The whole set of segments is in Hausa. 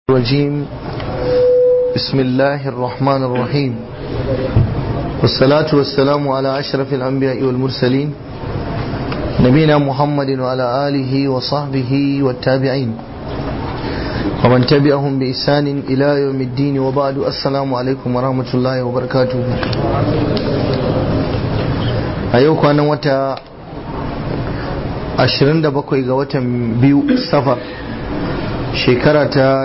الرجيم بسم الله الرحمن الرحيم والصلاة والسلام على أشرف الأنبياء والمرسلين نبينا محمد وعلى آله وصحبه والتابعين ومن تبعهم بإحسان إلى يوم الدين وبعد السلام عليكم ورحمة الله وبركاته أيوك أنا وتا 27 ga watan biyu safar shekara ta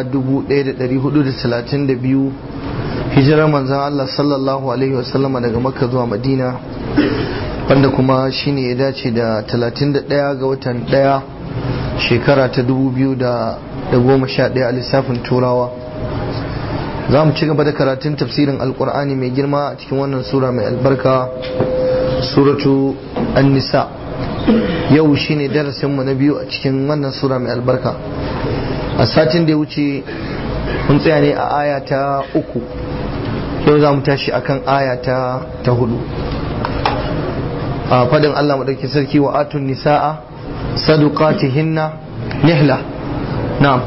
1432 hijirar manzan Allah sallallahu Alaihi wasallama daga makka zuwa madina wanda kuma shine ya dace da 31 ga watan 1 shekara ta 2011 a lissafin turawa za mu ci gaba da karatun tafsirin alkur'ani mai girma a cikin wannan sura mai albarka suratu an-nisa yau shine darasinmu na biyu a cikin wannan sura mai albarka a satin da ya wuce mun tsaya ne a aya ta uku yau za mu tashi akan aya ta ta hudu a fadin Allah madauki sarki wa atun nisa'a saduqatihinna nihla na'am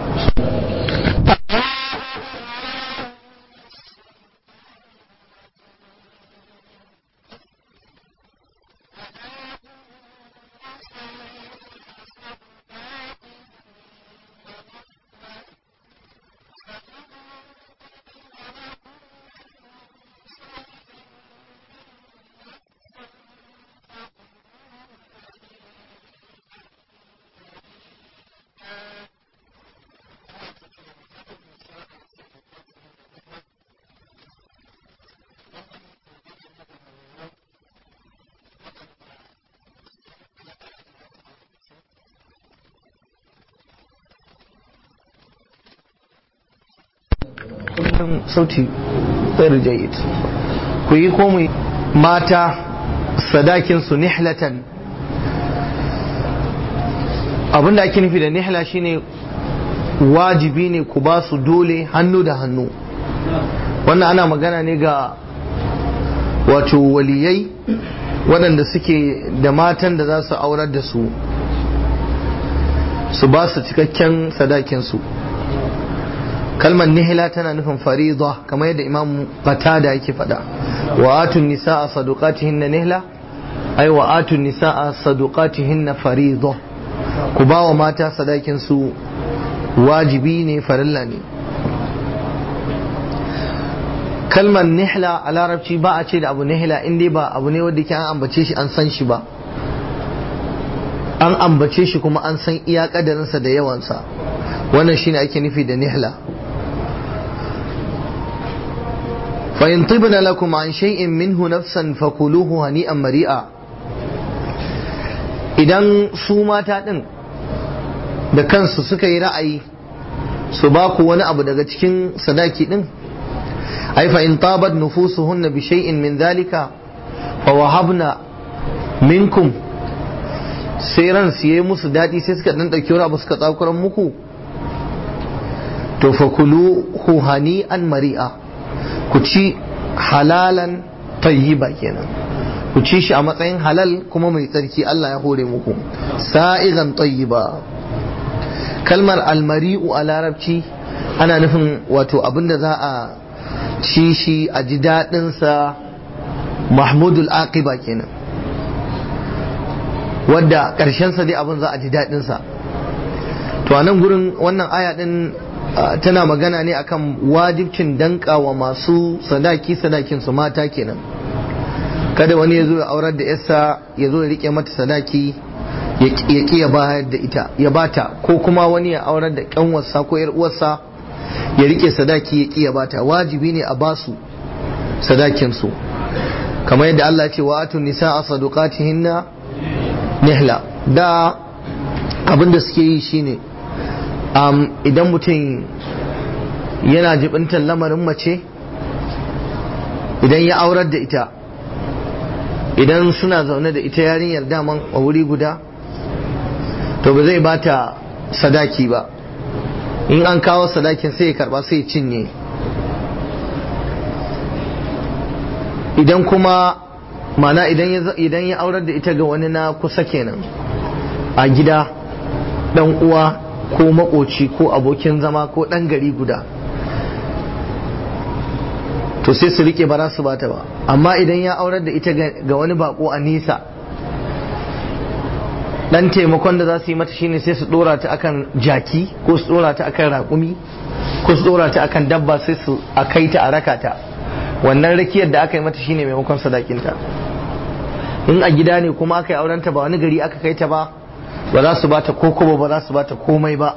sauti tsayar jayid ku yi komai mata sadakinsu nihlatan abinda ake nufi da nihla shine wajibi ne ku ba su dole hannu da hannu wannan ana magana ne ga wato waliyai waɗanda suke da matan da za su aurar da su su ba su cikakken sadakinsu kalmar nihila tana nufin farida kamar yadda imam qatada yake faɗa wa atun nisaa saduqatihinna nihla ai wa atun nisaa saduqatihinna farida ku ba wa mata sadakin su wajibi ne farilla ne kalmar nihla a larabci ba a ce da abu nihla in dai ba abu ne wanda ke an ambace shi an san shi ba an ambace shi kuma an san iya kadarinsa da yawansa wannan shine ake nufi da nihla فإن طبن لكم عن شيء منه نفسا فكلوه هنيئا مريئا idan su mata ɗin da kansu suka yi ra'ayi su ba ku wani abu daga cikin sadaki ɗin ai fa in tabat nufusuhunna bi shay'in min dhalika fa wahabna minkum sai ran su yi musu daɗi sai suka ɗan ɗauki wani abu suka tsakuran muku to fa kulu hani'an mari'a ku ci halalan tayyiba kenan ku ci shi a matsayin halal kuma mai tsarki Allah ya hore muku sa'igan tayyiba kalmar almari'u a larabci ana nufin wato abinda za a ci shi a ji daɗinsa mahmudul aqiba kenan wadda ƙarshensa dai abin za a ji daɗinsa to a nan gurin wannan aya ɗin tana magana ne akan wajibcin danka wa masu sadaki sadakin su mata kenan kada wani ya zo ya aurar da yarsa ya zo ya rike mata sadaki ya ki ya bayar da ita ya bata ko kuma wani ya aurar da kanwarsa ko yar uwarsa ya rike sadaki ya ki ya bata wajibi ne a basu sadakin su kamar yadda Allah ya ce wa atun nisaa sadaqatihinna nihla da abinda suke yi shine um, idan mutum yana jibintar lamarin mace idan ya aurar da ita idan suna zaune da ita yarinyar daman a wuri guda to ba zai bata sadaki ba in an kawo sadakin sai ya karba sai ya cinye idan kuma mana idan ya aurar da ita ga wani na kusa kenan a gida dan uwa ko makoci ko abokin zama ko ɗan gari guda to sai su rike ba za su bata ba amma idan ya aurar da ita ga wani bako a nisa dan taimakon da za su yi mata shine sai su dora ta akan jaki ko su dora ta akan raƙumi ko su dora ta akan dabba sai su a kai ta a raka ta wannan rakiyar da aka yi mata shine maimakon sadakinta in a gida ne kuma aka yi aurenta ba wani gari aka kai ta ba ba za su bata ko kuma ba za su bata komai ba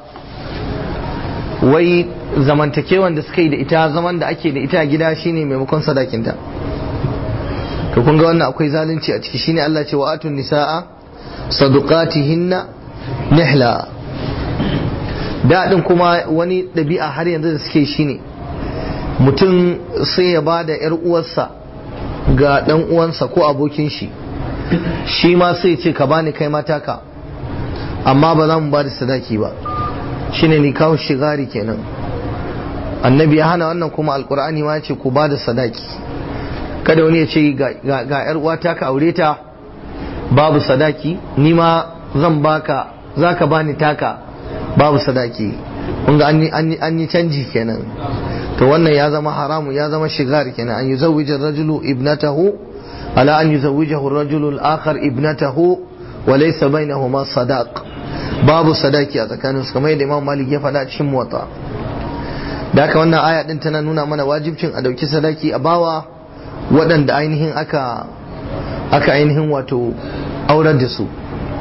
wai zamantakewan da suka yi da ita zaman da ake da ita a gida shine maimakon sadakinta to kun ga wannan akwai zalunci a ciki shine Allah ce wa atun nisaa sadaqatihinna nihla daɗin kuma wani ɗabi'a har yanzu da suke shine mutum sai ya ba da ‘yar uwarsa ga ɗan uwansa ko abokin shi shi ma sai ce ka bani kai mata ka amma ba za mu ba da sadaki ba shine ni kawo shigari kenan annabi ya hana wannan kuma alkur'ani ma ya ce ku ba da sadaki kada wani ya ce ga ‘yar uwata ka aure ta babu sadaki ni ma zan baka za ka bani taka babu sadaki kun ga an yi canji kenan to wannan ya zama haramu ya zama shigar kenan an yuzawwija rajulu ibnatahu ala an yuzawwijahu rajulu al-akhar ibnatahu wa laysa bainahuma sadaq babu sadaki a tsakanin su kamar yadda Imam Malik ya faɗa cikin muwatta da haka wannan aya din tana nuna mana wajibcin a dauki sadaki a bawa waɗanda ainihin aka aka ainihin wato aurar da su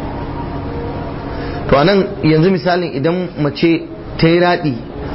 to anan yanzu misalin idan mace ta yi raɗi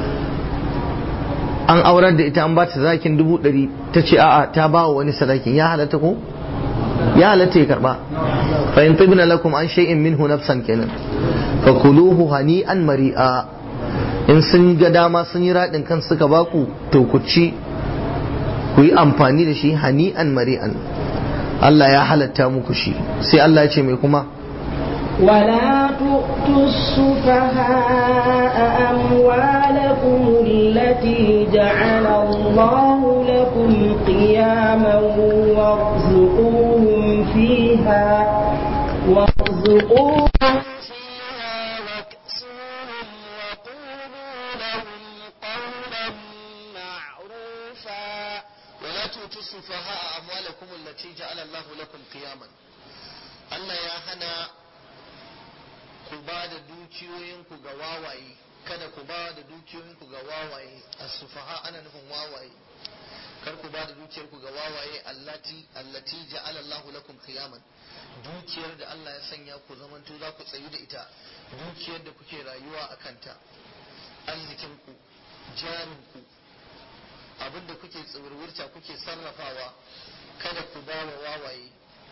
an aurar da ita an ba ta sadakin dubu ɗari ta ce a'a ta ba wa wani sadakin ya halatta ko ya halatta ya karba fa in tibna lakum an shay'in minhu nafsan kenan fa kuluhu hani'an mari'a in sun ga dama sun yi raɗin kan suka baku to ku ci ku yi amfani da shi hani'an mari'an Allah ya halatta muku shi sai Allah ya ce mai kuma ولا تؤتوا السفهاء أموالكم التي جعل الله لكم قياما وارزقوهم فيها وارزقوهم فيها واكسوهم وقولوا لهم قولا معروفا ولا تؤتوا السفهاء أموالكم التي جعل الله لكم قياما Allah ya hana ku ba da dukiyoyinku ga wawaye kada ku ba da dukiyoyinku ga wawaye as-sufaha ana nufin wawaye kar ku ba da dukiyarku ga wawaye allati allati ja'ala Allahu lakum qiyaman dukiyar da Allah ya sanya ku zamanto za ku tsayu da ita dukiyar da kuke rayuwa a kanta arzikinku jarinku abinda kuke tsawurwurta kuke sarrafawa kada ku ba wa wawaye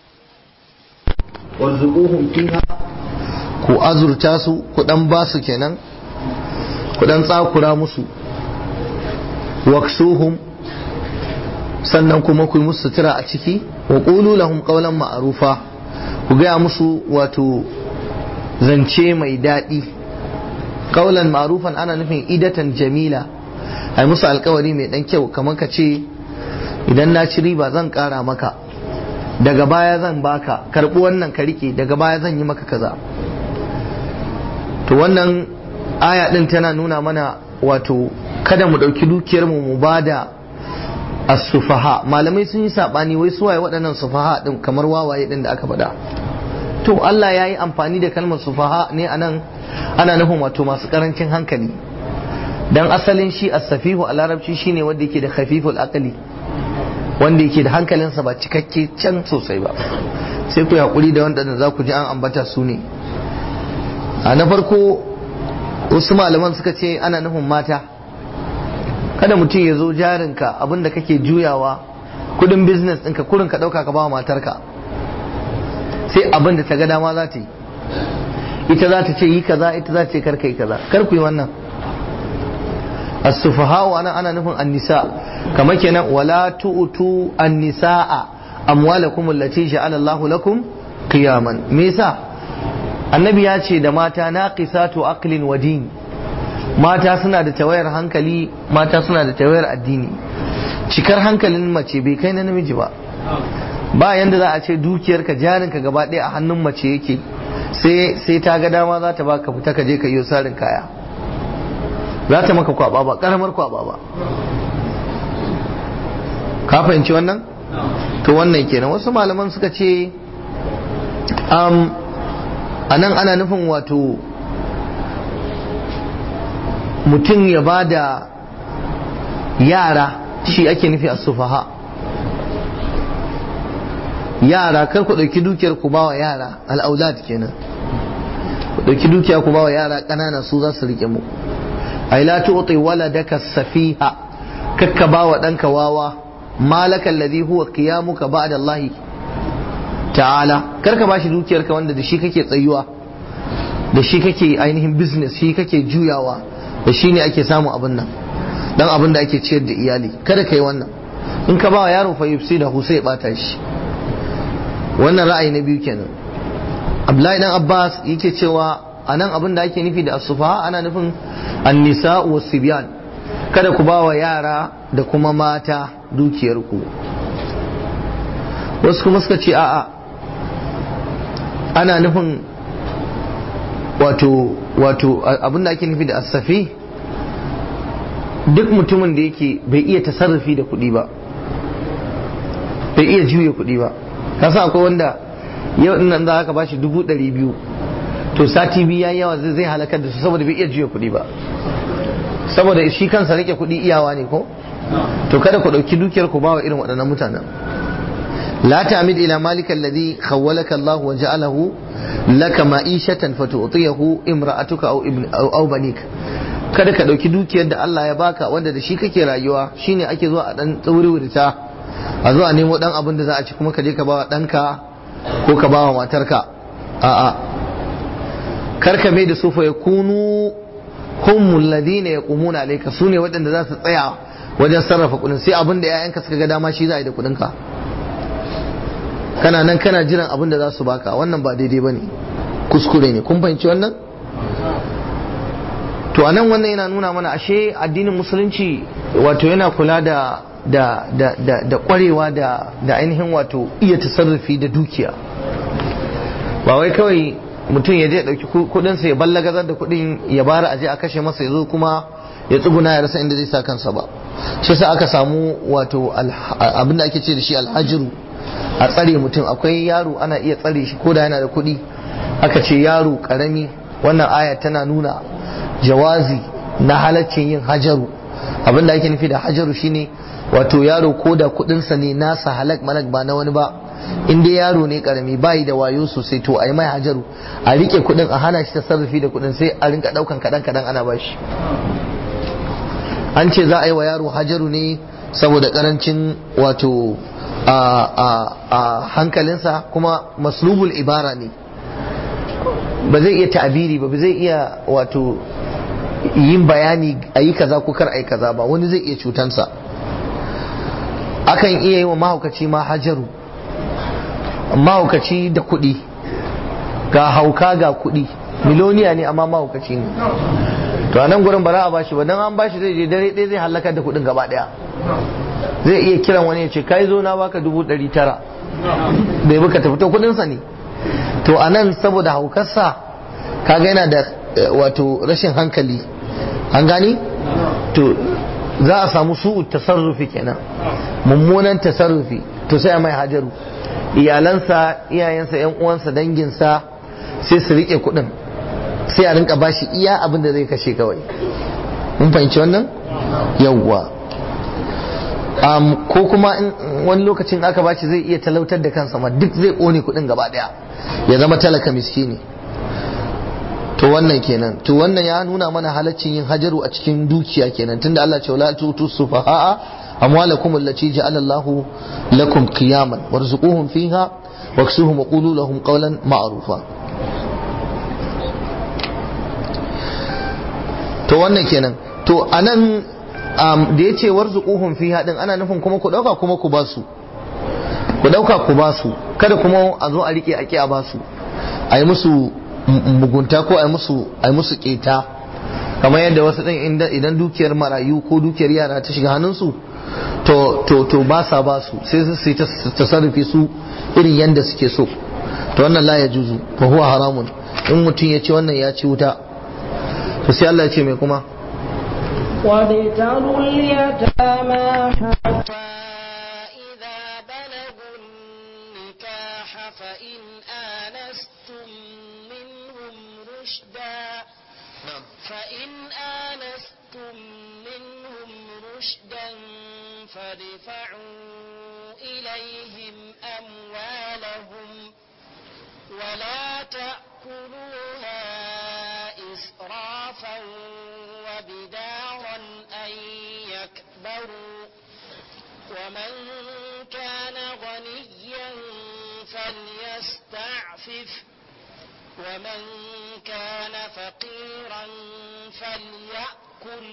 warzuquhum fiha ku azurta su ku dan ba su kenan ku dan tsakura musu waksuhum sannan kuma ku yi musu sutura a ciki wa qulu lahum qawlan ma'rufa ku gaya musu wato zance mai daɗi qawlan ma'rufan ana nufin idatan jamila ai musu alkawari mai dan kyau kamar ka ce idan na ci riba zan ƙara maka daga baya zan baka karɓi wannan ka rike daga baya zan yi maka kaza to wannan aya din tana nuna mana wato kada mu ɗauki dukiyar mu mu bada as-sufaha malamai sun yi sabani wai suwaye waɗannan sufaha din kamar wawaye din da aka faɗa to Allah ya yi amfani da kalmar sufaha ne anan ana nufin wato masu karancin hankali dan asalin shi as-safihu a larabci shine wanda yake da khafiful aqli wanda yake da hankalinsa ba cikakke can sosai ba sai ku hakuri da wanda za ku ji an ambata su ne a na farko wasu malaman suka ce ana nufin mata kada mutum ya zo jarinka abinda kake juyawa kudin business ɗinka kurin ka ɗauka ka ba matarka sai abinda ta ga dama za ta yi ita za ta ce yi kaza ita za ta ce karka yi kaza kar ku yi wannan as-sufaha wa ana nufin an-nisa kamar kenan wala tu'tu an-nisaa amwalakum allati ja'ala Allahu lakum qiyaman me yasa annabi ya ce da mata naqisatu aqlin wa din mata suna da tawayar hankali mata suna da tawayar addini cikar hankalin mace bai kai na namiji ba ba yanda za a ce dukiyarka jarinka gaba ɗaya a hannun mace yake sai sai ta ga dama za ta baka fita ka je ka yi sarin kaya za ta maka kwaba ba karamar kwaba ba ka fahimci wannan to wannan kenan wasu malaman suka ce um, a nan ana nufin wato mutum ya ba da yara shi ake nufi a sufaha yara kar ku ɗauki dukiyar ku bawa yara al'aulad kenan ku ɗauki dukiya ku bawa yara ƙanana su za su rike mu ai la tu'ti waladaka safiha kakka bawa ɗanka wawa malaka alladhi huwa qiyamuka ba'da Allah ta'ala kar ka bashi dukiyarka wanda da shi kake tsayuwa da shi kake ainihin business shi kake juyawa da shi ne ake samun abin nan dan abin da ake ciyar da iyali kada ka yi wannan in ka bawa yaro fa yufsi da sai ya bata shi wannan ra'ayi na biyu kenan Abdullahi dan Abbas yake cewa anan abin da ake nufi da asufa ana nufin annisa wa sibyan kada ku ba wa yara da kuma mata dukiyarku wasu kuma suka ce a'a ana nufin wato wato abin da ake nufi da asafi duk mutumin da yake bai iya tasarrufi da kuɗi ba bai iya juya kuɗi ba kasa akwai wanda yau nan za ka bashi dubu ɗari biyu to sati biyu ya yawa zai halakar da su saboda bai iya juya kuɗi ba saboda shi kansa rike kuɗi iyawa ne ko to kada ku ɗauki dukiyar ku bawa irin waɗannan mutanen la ta'mid ila malika alladhi khawwalaka Allah wa ja'alahu laka ma'ishatan fatu'tiyahu imra'atuka aw ibn aw banik kada ka ɗauki dukiyar da Allah ya baka wanda da shi kake rayuwa shine ake zuwa a dan tsawurwurta a zo a nemo dan abin da za a ci kuma ka je ka bawa ɗanka ko ka bawa matarka a'a kar ka mai da su fa yakunu humul ladina yaqumuna alayka sune waɗanda za su tsaya wajen sarrafa kuɗin sai abin da ƴaƴanka suka ga dama shi za a yi da kuɗin ka kana nan kana jiran abin da za su baka wannan ba daidai bane kuskure ne kun fahimci wannan to anan wannan yana nuna mana ashe addinin musulunci wato yana kula da da da da da kwarewa da da ainihin wato iya tasarrufi da dukiya ba wai kawai mutum ya je dauki kudin sa ya ballagazar da kudin ya bara aje a kashe masa yazo kuma ya tsuguna ya rasa inda zai sa kansa ba shi sa aka samu wato abin da ake ce da shi alhajiru a tsare mutum akwai yaro ana iya tsare shi ko da yana da kudi aka ce yaro karami wannan aya tana nuna jawazi na halaccin yin hajaru abin da ake nufi da hajaru shine wato yaro ko da kudinsa ne nasa halak malak ba na wani ba in dai yaro ne karami bayi da wayo sosai to a yi mai hajaru a rike kudin a hana shi tasarrufi da kudin sai a rinka daukan kadan kadan ana bashi an ce za a yi wa yaro hajaru ne saboda karancin wato a hankalinsa kuma maslubul ibara ne ba zai iya ta'abiri ba ba zai iya wato yin bayani a yi kaza ko kar a yi kaza ba wani zai iya cutansa akan iya yi wa mahaukaci ma hajaru mahaukaci da kuɗi ga hauka ga kuɗi miloniya ne amma mahaukaci ne to a nan gurin ba za a bashi ba don an bashi zai je dare ɗaya zai halakar da kuɗin gaba ɗaya zai iya kiran wani ya ce kai zo na baka dubu ɗari tara bai baka tafi to kuɗinsa ne to a nan saboda haukarsa kaga yana da wato rashin hankali an gani to za a samu su tasarrufi kenan mummunan tasarrufi to sai a mai hajaru iyalansa iyayensa yan uwansa danginsa sai su rike kudin sai a rinka bashi iya abin da zai kashe kawai mun fahimci wannan yawwa um, ko kuma in wani lokacin aka bashi zai iya talautar da kansa ma duk zai kone kudin gaba daya ya zama talaka miskini to wannan kenan to wannan ya nuna mana halaccin yin hajaru a cikin dukiya kenan tunda Allah ce wala tutu sufaha'a amwalakum allati ja'ala Allahu lakum qiyaman warzuquhum fiha waksuhum wa qulu lahum qawlan ma'rufa to wannan kenan to anan um, da yace warzuquhum fiha din ana nufin kuma ku dauka kuma ku basu ku dauka ku basu kada kuma a zo a rike a ki a basu a yi musu mugunta ko a musu a musu keta kamar yadda wasu din idan dukiyar marayu ko dukiyar yara ta shiga hannunsu to to to ba sa ba su sai su yi tasarrufi su irin yadda suke so to wannan la ya juzu fa huwa haramun in mutum ya ce wannan ya ci wuta to sai Allah ya ce mai kuma وابتلوا اليتامى حتى إذا بلغوا النكاح فإن آنستم منهم رشدا فإن آنستم منهم رشدا فادفعوا إليهم أموالهم ولا تأكلوها إسرافا وبدارا أن يكبروا ومن كان غنيا فليستعفف ومن كان فقيرا فليأكل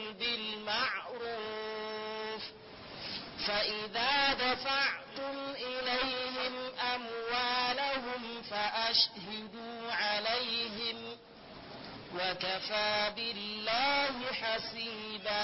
بالمعروف فإذا دفعتم إليهم أموالهم فأشهدوا عليهم وكفى بالله حسيبا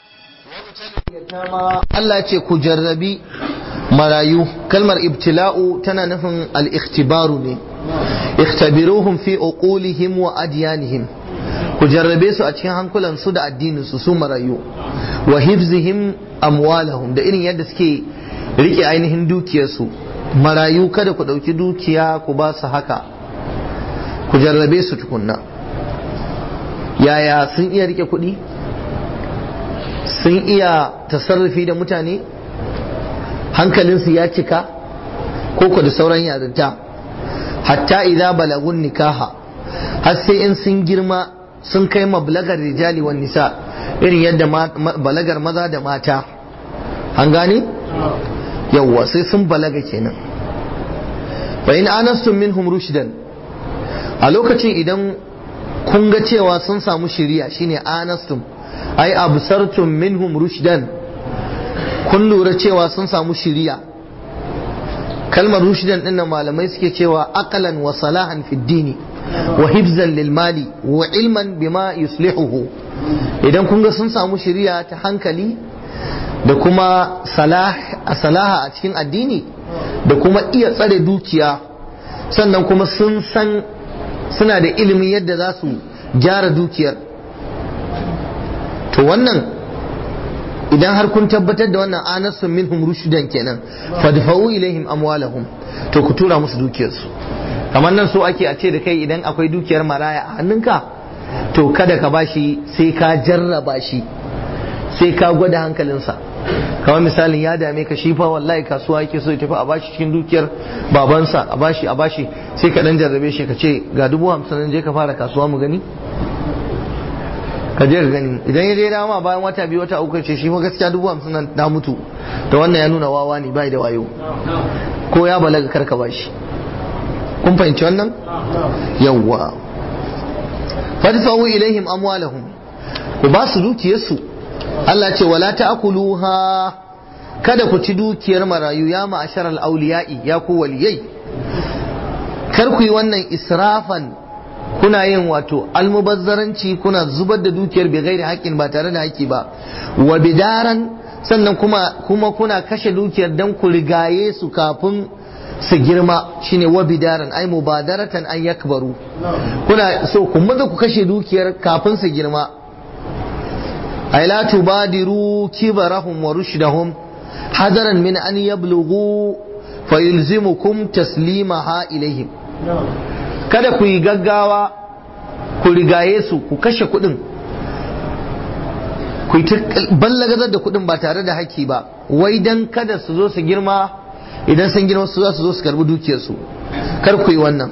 Allah ce ku jarrabi marayu kalmar ibtila'u tana nufin al-ikhtibaru ne ikhtabiruhum fi uqulihim wa adyanihim ku jarrabe su a cikin hankulan su da addinin su su marayu wa hifzihim amwalahum da irin yadda suke rike ainihin dukiyarsu marayu kada ku dauki dukiya ku ba su haka ku jarrabe su tukunna yaya sun iya rike kuɗi sun iya tasarrufi da mutane hankalinsu ya cika ko da sauran yarinta hatta idza balagun nikaha har sai in sun girma sun kai mablagar rijali wan nisa irin yadda balagar maza da mata an gane yawwa sai sun balaga kenan fa in anastum minhum rushdan a lokacin idan kun ga cewa sun samu shiriya shine anastum ai absartum minhum rushdan kun lura cewa sun samu shiriya kalmar rushdan din nan malamai suke cewa aqlan wa salahan fi dini wa hibzan lil mali wa ilman bima yuslihuhu idan kun ga sun samu shiriya ta hankali da kuma salaha a cikin addini da kuma iya tsare dukiya sannan kuma sun san suna da ilimin yadda za su gyara dukiyar to wannan idan har kun tabbatar da wannan anasun minhum rushdan kenan fadfa'u ilaihim amwalahum to ku tura musu dukiyarsu kamar nan so ake a ce da kai idan akwai dukiyar maraya a hannunka to kada ka bashi sai ka jarraba shi sai ka gwada hankalinsa kamar misalin ya dame ka shi fa wallahi kasuwa yake so ya tafi a bashi cikin dukiyar babansa a bashi a bashi sai ka dan jarrabe shi ka ce ga dubu hamsin je ka fara kasuwa mu gani ka je ka gani idan ya je dama bayan wata biyu wata uku ce shi fa gaskiya dubu hamsin nan na mutu da wannan ya nuna wawa ne bai da wayo ko ya balaga karka bashi kun fahimci wannan yawwa fadfa'u ilaihim amwalahum ku ba su dukiyarsu Allah ce wala ta'kuluha kada ku ci dukiyar marayu ya ma'ashar al-awliya'i ya ku waliyai kar ku yi wannan israfan kuna yin wato almubazzaranci kuna zubar da dukiyar bai gairi haƙƙin ba tare da haƙƙi ba wa bidaran sannan kuma kuma kuna kashe dukiyar dan ku rigaye su kafin su girma shine wa bidaran ai mubadaratan an yakbaru kuna so ku maza ku kashe dukiyar kafin su girma ay la tubadiru kibarahum wa rushdahum hadaran min an yablughu fayulzimukum taslimaha ilaihim kada ku yi gaggawa ku rigaye su ku kashe kuɗin ku yi ballagazar da kuɗin ba tare da haƙƙi ba wai dan kada su zo su girma idan sun girma su za su zo su karbi dukiyarsu kar ku yi wannan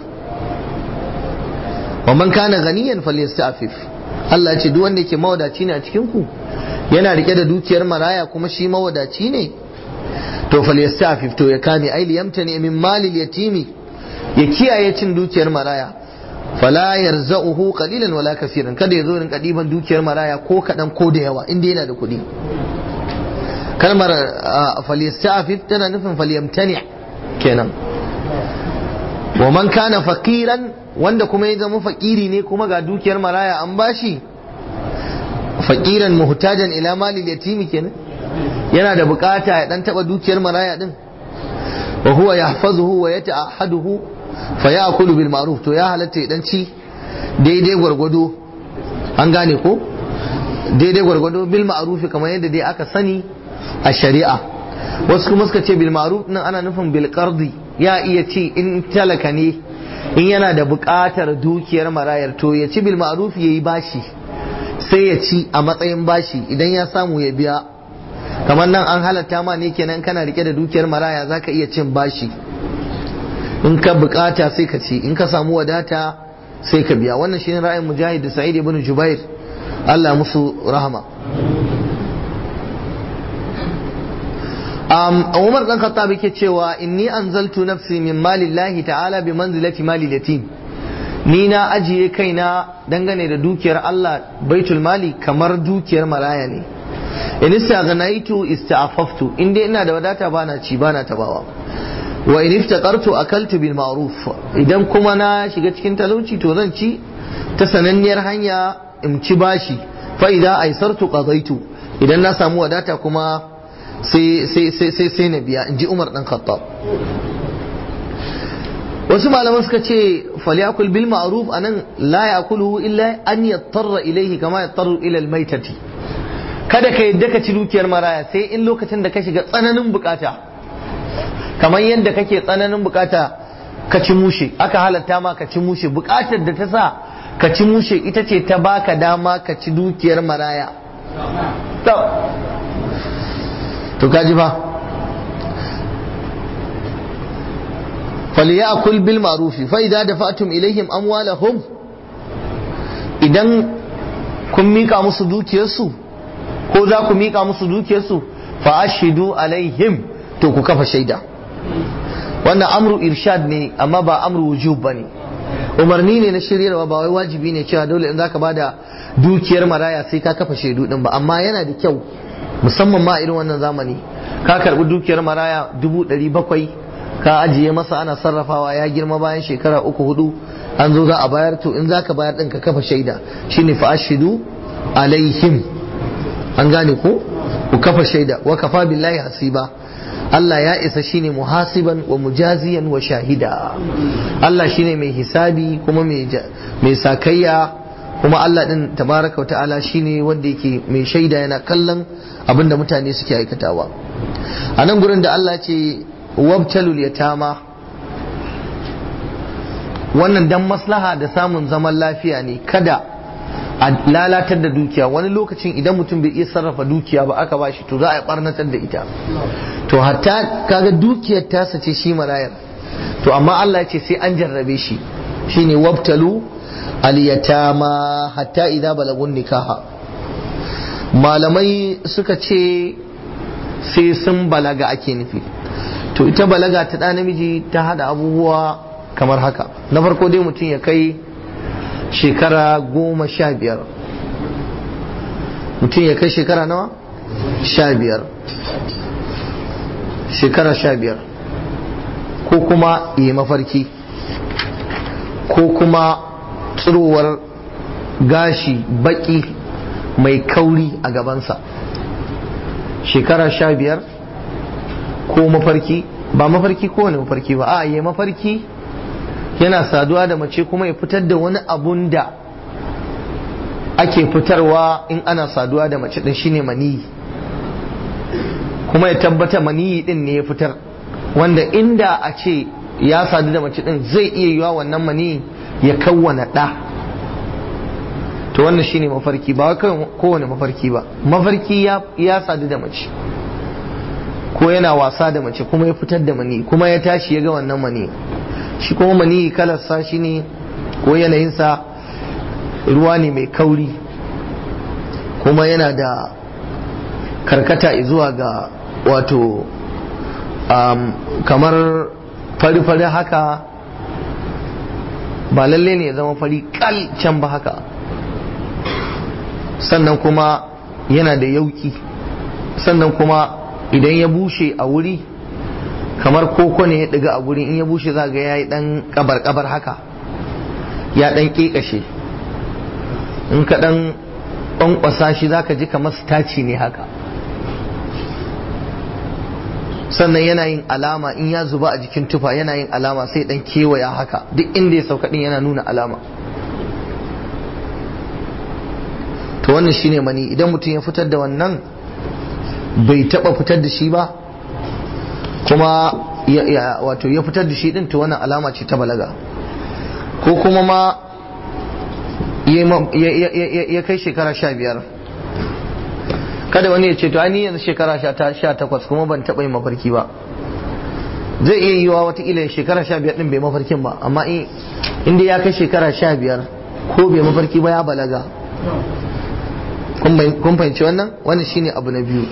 wa man kana ganiyan falyastafif Allah ce duk wanda yake mawadaci ne a cikin ku yana rike da dukiyar maraya kuma shi mawadaci ne to falyastafif to ya kame ai liyamtani min malil yatimi ya kiyaye cin dukiyar maraya fala yarza'uhu qalilan wala kaseeran kada ya zo rinka diban dukiyar maraya ko kadan ko da yawa inda yana da kuɗi kalmar falyastafif tana nufin falyamtani kenan wa man kana faqiran wanda kuma ya zama fakiri ne kuma ga dukiyar maraya an bashi faqiran muhtajan ila malil yatimi kenan yana da bukata ya dan taba dukiyar maraya din wa huwa yahfazuhu wa yata'ahaduhu fa ya'kulu bil ma'ruf to ya halatta ya dan ci daidai gwargwado an gane ko daidai gwargwado bil ma'rufi kamar yadda dai aka sani a shari'a wasu kuma suka ce bil ma'ruf nan ana nufin bil qardi ya iya ci in talaka ne in yana da buƙatar dukiyar marayar to ya ci bil ma'ruf yayi bashi sai ya ci a matsayin bashi idan ya samu ya biya kamar nan an halatta ma ne kenan kana rike da dukiyar maraya zaka iya cin bashi in ka bukata sai ka ci in ka samu wadata sai ka biya wannan shine ra'ayin mujahid da sa'id ibn jubair Allah musu rahama um, Umar dan Khattab yake cewa inni anzaltu nafsi min malillahi ta'ala bi manzilati mali yatim ni na ajiye kaina dangane da dukiyar Allah baitul mali kamar dukiyar maraya ne in istaghnaitu ista'afaftu in dai ina da wadata bana ci bana tabawa wa in iftaqartu akaltu bil ma'ruf idan kuma na shiga cikin talauci to zan ci ta sananniyar hanya in ci bashi fa idza aisartu qadaitu idan na samu wadata kuma sai sai sai sai sai na biya in ji Umar dan Khattab wasu malaman suka ce falyakul bil ma'ruf anan la yakuluhu illa an yattarra ilayhi kama yattaru ila al maitati kada ka yadda ka ci dukiyar maraya sai in lokacin da ka shiga tsananin bukata kamar yadda kake tsananin bukata ka ci mushe aka halatta ma ka ci mushe bukatar da ta sa ka ci mushe ita ce ta baka dama ka ci dukiyar maraya to kaji fa فليأكل بالمعروف فإذا دفعتم إليهم أموالهم idan kun mika musu dukiyarsu ko za ku mika musu dukiyarsu fa ashidu alaihim to ku kafa shaida wannan amru irshad ne amma ba amru wujub bane umarni ne na shiryarwa ba wai wajibi ne cewa dole in zaka bada dukiyar maraya sai ka kafa shaidu din ba amma yana da kyau musamman ma irin wannan zamani ka karbi dukiyar maraya dubu ɗari bakwai ka ajiye masa ana sarrafawa ya girma bayan shekara uku hudu an zo za a bayar to in zaka bayar din ka kafa shaida shine fa ashidu alaihim an gane ko ku kafa shaida wa kafa billahi hasiba Allah ya isa shine muhasiban wa mujaziyan wa shahida Allah shine mai hisabi kuma mai sakayya kuma Allah din tabaraka wa ta'ala shine wanda yake mai shaida yana kallon abinda mutane suke aikatawa a nan gurin da Allah ce wabtalul yatama wannan dan maslaha da samun zaman lafiya ne kada a lalatar da dukiya wani lokacin idan mutum bai iya sarrafa dukiya ba aka bashi to za a barnatar da ita to hatta kaga dukiyar tasa ce shi marayar to amma Allah ya ce sai an jarrabe shi shine wabtalu al-yatama hatta idza balagun nikaha malamai suka ce sai sun balaga ake nufi to ita balaga ta ɗa namiji ta hada abubuwa kamar haka na farko dai mutum ya kai shekara goma sha biyar mutum ya kai shekara nawa sha biyar shekara sha biyar ko kuma yi mafarki ko kuma tsirowar gashi baki mai kauri a gabansa shekara sha biyar ko mafarki ba mafarki ko wani mafarki ba a yi mafarki yana saduwa da mace kuma ya fitar da wani abun da ake fitarwa in ana saduwa da mace din shine maniyi kuma ya tabbata maniyi din ne ya fitar wanda inda a ce ya sadu da mace din zai iya yiwa wannan maniyi ya kawwana ɗa to wannan shine mafarki ba kowane mafarki ba mafarki ya sadu da mace ko yana wasa da mace kuma ya fitar da mani kuma ya tashi ya ga wannan mani shi kuma mani kalarsa shi ne ko yanayinsa ruwa ne mai kauri kuma yana da karkata zuwa ga wato um, kamar fari-fari haka ba lalle ne ya zama fari kal can ba haka sannan kuma yana da yauki sannan kuma idan ya bushe a wuri kamar koko ne ya ɗiga a wuri in ya bushe za ga ya yi ɗan kabar-kabar haka ya ɗan ƙeƙashe in ka ɗan ƙwanƙwasa shi za ka ji kamar staci ne haka sannan yana yin alama in ya zuba a jikin tufa yana yin alama sai ɗan kewaya haka duk inda ya sauka ɗin yana nuna alama to to wannan shine mani idan mutum ya fitar da wannan bai taba fitar da shi ba kuma wato ya fitar da shi din to wannan alama ce ta balaga ko kuma ma ya kai shekara sha biyar kada wani ya ce to ni yanzu shekara sha takwas kuma ban taɓa yin mafarki ba zai iya yiwa watakila shekara sha biyar din bai mafarkin ba amma inda ya kai shekara sha biyar ko bai mafarki ba ya balaga kun fahimci wannan wannan shine abu na biyu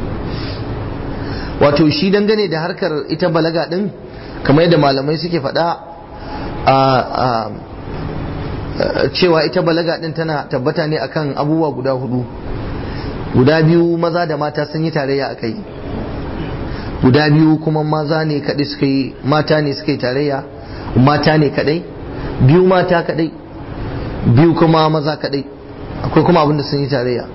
wato shi dangane da harkar ita balaga din kamar yadda malamai suke faɗa a cewa ita balaga din tana tabbata ne akan abubuwa guda hudu guda biyu maza da mata sun yi tarayya a kai guda biyu kuma maza ne kaɗai suka yi mata ne suka yi tarayya mata ne kaɗai biyu mata kaɗai biyu kuma maza kaɗai akwai kuma abinda sun yi tarayya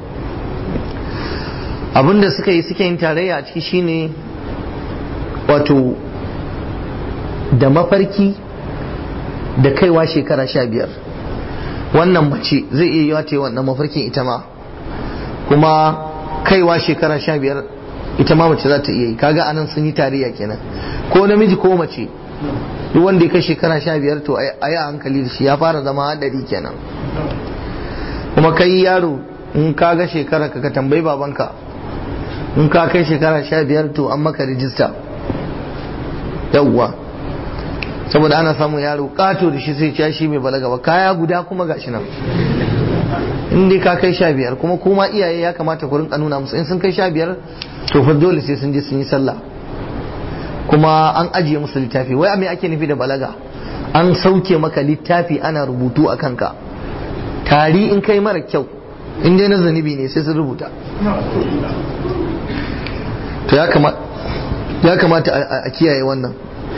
abinda suka yi suke yin tarayya a ciki shine wato da mafarki da kaiwa shekara sha biyar wannan mace zai iya yiwa ta yi wannan mafarkin ita ma kuma kaiwa shekara sha biyar ita ma mace za ta iya yi kaga anan sun yi tarayya kenan ko namiji ko mace duk wanda ya kai shekara sha biyar to a yi a hankali da shi ya fara zama hadari kenan kuma kai yaro in ka ga shekara ka ka tambayi babanka in ka kai shekara sha biyar to an maka rijista yawwa saboda ana samun yaro kato da shi sai ya shi mai balaga ba kaya guda kuma gashi nan in dai ka kai sha biyar kuma kuma iyaye ya kamata ku rinka nuna musu in sun kai sha biyar to fa dole sai sun je sun yi sallah kuma an ajiye musu littafi wai me ake nufi da balaga an sauke maka littafi ana rubutu a kanka tari in kai mara kyau in dai na zanibi ne sai sun rubuta to ya kamata a kiyaye wannan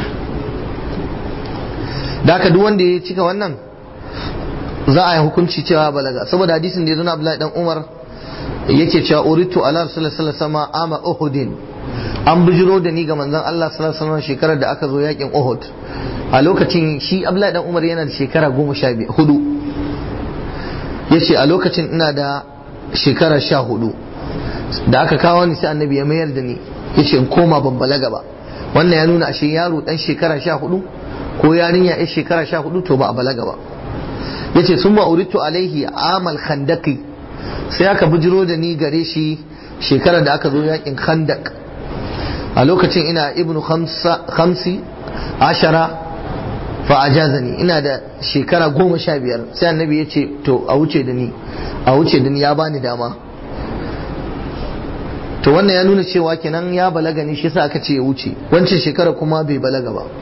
da haka duk wanda ya cika wannan za a yi hukunci cewa balaga saboda hadisin da ya zuna Abdullahi dan Umar yake cewa uritu ala rasulullahi sallallahu alaihi wasallam ama uhudin an bijiro da ni ga manzon Allah sallallahu alaihi wasallam shekarar da aka zo yakin Uhud a lokacin shi Abdullahi dan Umar yana da shekara goma sha hudu yace a lokacin ina da shekara sha hudu da aka kawo ni sai annabi ya mayar da ni yace in koma ban balaga ba wannan ya nuna ashe yaro dan shekara sha hudu ko yarinya ya shekara sha hudu to ba a balaga ba yace sun ma uritu alaihi amal khandaki sai aka bujiro da ni gare shi shekarar da aka zo yakin khandak a lokacin ina ibnu khamsi ashara fa ajazani ina da shekara goma sha biyar sai annabi ya ce to a wuce da ni a wuce da ni ya bani dama to wannan ya nuna cewa kenan ya balaga ne shi yasa aka ce ya wuce wancan shekara kuma bai balaga ba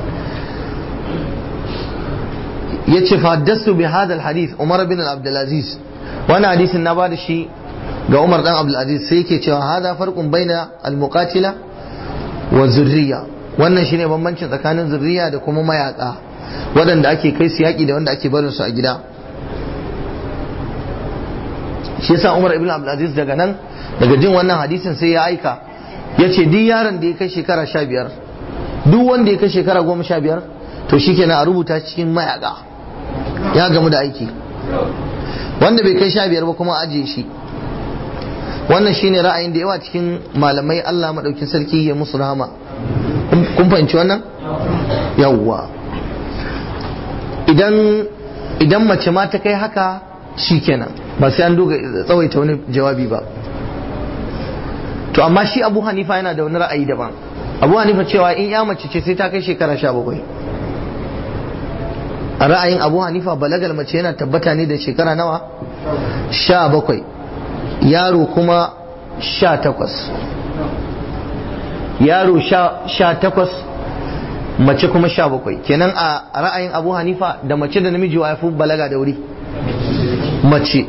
yace fa haddastu bi hadha alhadith Umar bin Abdulaziz wannan hadisin na bada shi ga Umar dan Abdulaziz sai yake cewa hada farqun baina almuqatila wa zurriya wannan shine bambancin tsakanin zurriya da kuma mayaka waɗanda ake kai su yaƙi da wanda ake barin su a gida shi yasa Umar ibn Abdulaziz daga nan daga jin wannan hadisin sai ya aika yace duk yaron da ya kai shekara sha biyar duk wanda ya kai shekara goma sha biyar to shikenan a rubuta cikin mayaka ya gamu da aiki wanda bai kai sha biyar ba kuma ajiye shi wannan shine ra'ayin da yawa cikin malamai Allah maɗaukin sarki ya musu rahama kun fahimci wannan yawwa idan idan mace ma ta kai haka shikenan ba sai an doga tsawaita wani jawabi ba to amma shi Abu Hanifa yana da wani ra'ayi daban Abu Hanifa cewa in ya mace ce sai ta kai shekara sha bakwai a ra'ayin abu hanifa balagal mace yana tabbata ne da shekara nawa sha bakwai yaro kuma sha takwas yaro sha takwas mace kuma sha bakwai kenan a ra'ayin abu hanifa da mace da namiji wa fi balaga da wuri mace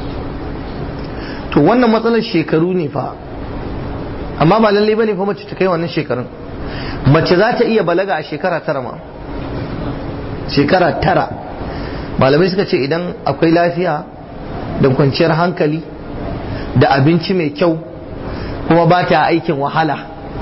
to wannan matsalar shekaru ne fa amma ba lallai bane fa mace ta kai wannan shekarun mace za ta iya balaga a shekara tara ma shekara tara malamai suka ce idan akwai lafiya da kwanciyar hankali da abinci mai kyau kuma ba ta aikin wahala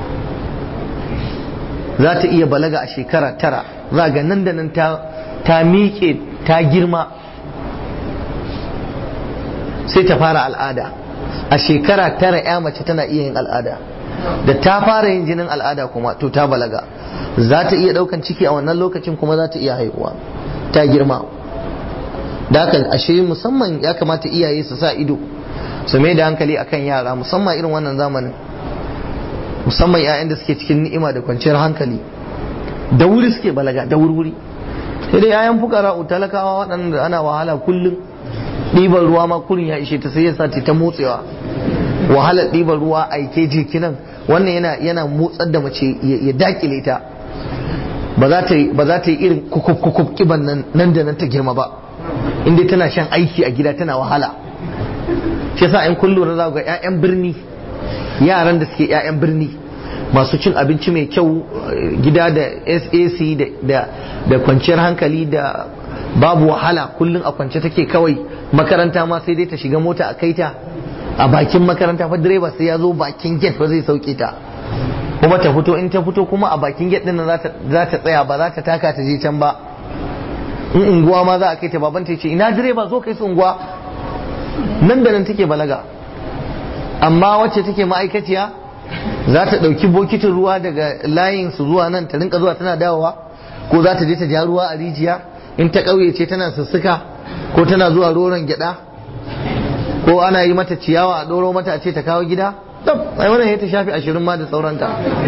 za ta iya balaga a shekara tara za ga nan da nan ta miƙe ta girma sai ta fara al'ada a shekara tara ya mace tana iya yin al'ada da ta fara yin jinin al'ada kuma to ta balaga za ta iya daukan ciki a wannan lokacin kuma za ta iya haihuwa ta girma da haka ashe musamman ya kamata iyaye su sa ido su mai da hankali akan yara musamman irin wannan zamanin musamman 'ya'yan da suke cikin ni'ima da kwanciyar hankali da wuri suke balaga da wuri sai dai 'ya'yan fukara talakawa waɗanda ana wahala kullum ɗiban ruwa ma kurin ya ishe ta sai ya sa ta motsewa wahalar ɗiban ruwa aike jikinan wannan yana yana motsar da mace ya dakile ta ba za ta yi ba za ta yi irin kukuk kiban nan nan da nan ta girma ba inda tana shan aiki a gida tana wahala shi yasa in kun lura za ga 'ya'yan birni yaran da suke 'ya'yan birni masu cin abinci mai kyau gida da sac da kwanciyar hankali da babu wahala kullum a kwance take kawai makaranta ma sai dai ta shiga mota a kaita a bakin makaranta fa direba sai ya zo bakin gate ba zai sauke ta kuma ta fito in ta fito kuma a bakin gate din za ta tsaya ba za ta taka ta je can ba in unguwa ma za a kai ta baban ta ce ina direba zo kai su unguwa nan da nan take balaga amma wacce take ma'aikaciya za ta ɗauki bokitin ruwa daga layin su zuwa nan ta rinka zuwa tana dawowa ko za ta je ta ja ruwa a rijiya in ta ƙauye ce tana sussuka ko tana zuwa roron gyaɗa ko ana yi mata ciyawa a ɗoro mata a ce ta kawo gida tab ai wannan ya ta shafi ashirin ma da sauranta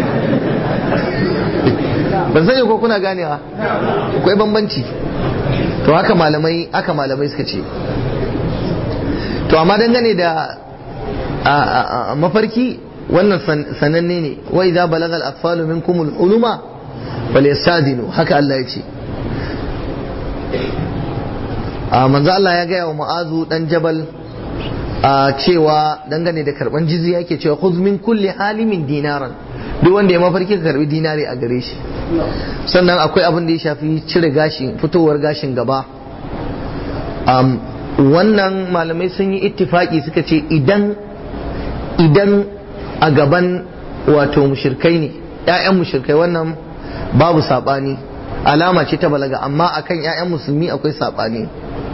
ban sani ko kuna ganewa akwai bambanci to haka malamai haka malamai suka ce to amma dangane da mafarki wannan sananne ne wa idza balaga al-atfalu minkum al-uluma falyastadinu haka Allah ya ce a manzo Allah ya gaya wa Mu'azu dan Jabal a cewa dangane da karban jizya yake cewa khudh min kulli halimin dinaran duk wanda ya mafarki ka karbi dinari a gare shi sannan akwai abin da ya shafi cire gashin fitowar gashin gaba wannan malamai sun yi ittifaki suka ce idan idan a gaban wato mushirkai ne ‘ya'yan mushirkai wannan babu saɓani alama ce ta balaga amma akan ‘ya'yan musulmi akwai saɓani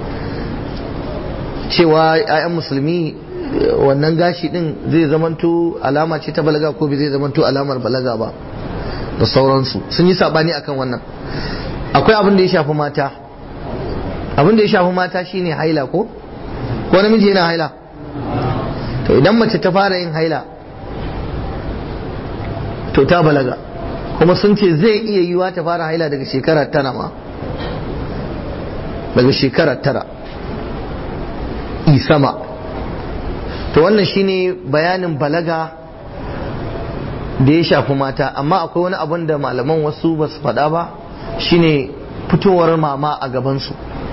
cewa ‘ya'yan musulmi wannan gashi ɗin zai zamanto alama ce ta balaga ko bai zai zamanto alamar balaga ba da sauransu sun yi saɓani akan wannan akwai abin da ya shafi mata abin da ya shafi mata shine haila ko ko namiji yana haila to idan mace ta fara yin haila to ta balaga kuma sun ce zai iya yiwa ta fara haila daga shekara tara ma daga shekara tara isama to wannan shine bayanin balaga da ya shafi mata amma akwai wani abun da malaman wasu ba su faɗa ba shine fitowar mama a gabansu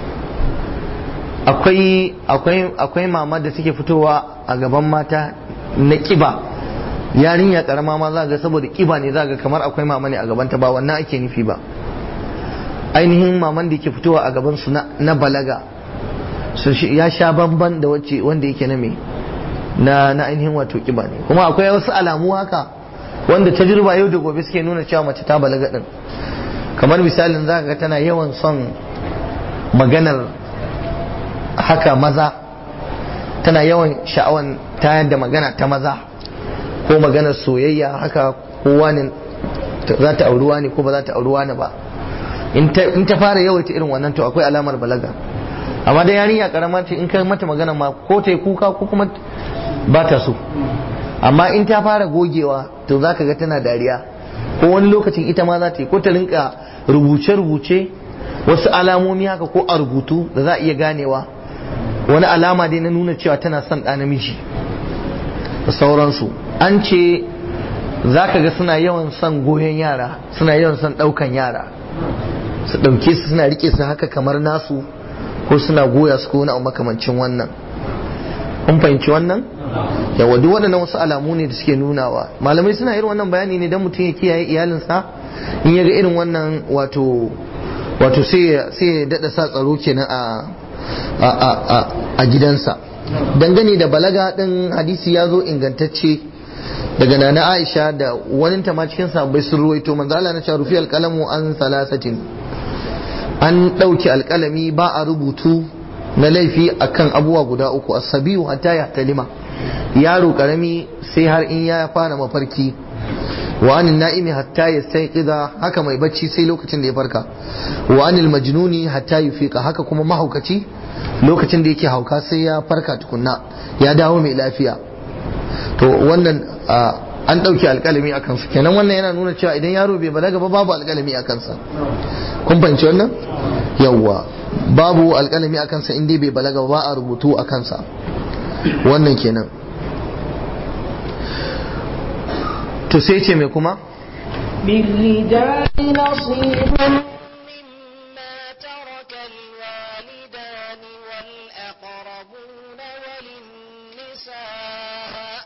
akwai akwai akwai mama da suke fitowa a gaban mata na kiba yarinya karama ma za ga saboda kiba ne za ga kamar akwai mama ne a gabanta ba wannan ake nufi ba ainihin maman da ke fitowa a gaban su na balaga ya sha bamban da wacce wanda yake na me na na ainihin wato kiba ne kuma akwai wasu alamu haka wanda tajriba yau da gobe suke nuna cewa mace ta balaga din kamar misalin za ga tana yawan son maganar haka maza tana yawan sha'awan tayar da magana ta maza ko maganar soyayya haka kowa ne za ta auri wani ko ba za ta auri wani ba in ta fara yawaita irin wannan to akwai alamar balaga amma da yarinya karama ce in kai mata magana ma ko ta yi kuka ko kuma ba ta so amma in ta fara gogewa to za ka ga tana dariya ko wani lokacin ita ma za ta yi ko ta rinka rubuce-rubuce wasu alamomi haka ko a rubutu da za a iya ganewa wani alama dai na nuna cewa tana son ɗa namiji da sauransu an ce za ka ga suna yawan son goyon yara suna yawan son ɗaukan yara su ɗauke su suna rike su haka kamar nasu ko suna goya su ko wani makamancin wannan kun fahimci wannan yawa duk waɗannan wasu alamu ne da suke nunawa malamai suna irin wannan bayani ne don mutum ya kiyaye iyalinsa in ya ga irin wannan wato wato sai ya daɗa sa tsaro kenan a a gidansa dangane da balaga ɗin hadisi ya zo ingantacce daga nana aisha da wani ma cikin sabbai sun ruwaito manzo Allah na cewa rufi alqalamu an salasatin an ɗauki alƙalami ba a rubutu na laifi akan abubuwa guda uku asabiyu hatta ya talima yaro karami sai har in ya fara mafarki wa anil na'imi hatta yastayqiza haka mai bacci sai lokacin da ya farka wa anil majnuni hatta yufiqa haka kuma mahaukaci lokacin da yake hauka sai ya farka tukunna ya dawo mai lafiya to wannan an ɗauki alƙalami a kansa kenan wannan yana nuna cewa idan yaro bai balaga ba babu alƙalami a kansa kun fahimci wannan yawwa babu alƙalami a kansa in dai bai balaga ba a rubutu a kansa wannan kenan to sai ce mai kuma للرجال نصيب مما ترك الوالدان والأقربون وللنساء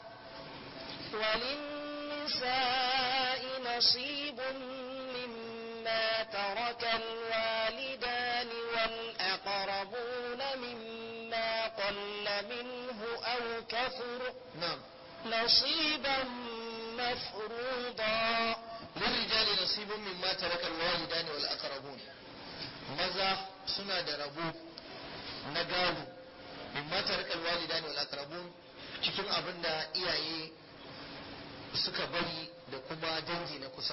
وللنساء نصيب مما ترك الوالدان والأقربون مما قل منه أو كثر na'am نصيبا مفروضا للرجال نصيب مما ترك الوالدان والأقربون maza suna da rabo na gado mimma taraka alwalidani wal aqrabun cikin abin da iyaye suka bari da kuma dangi na kusa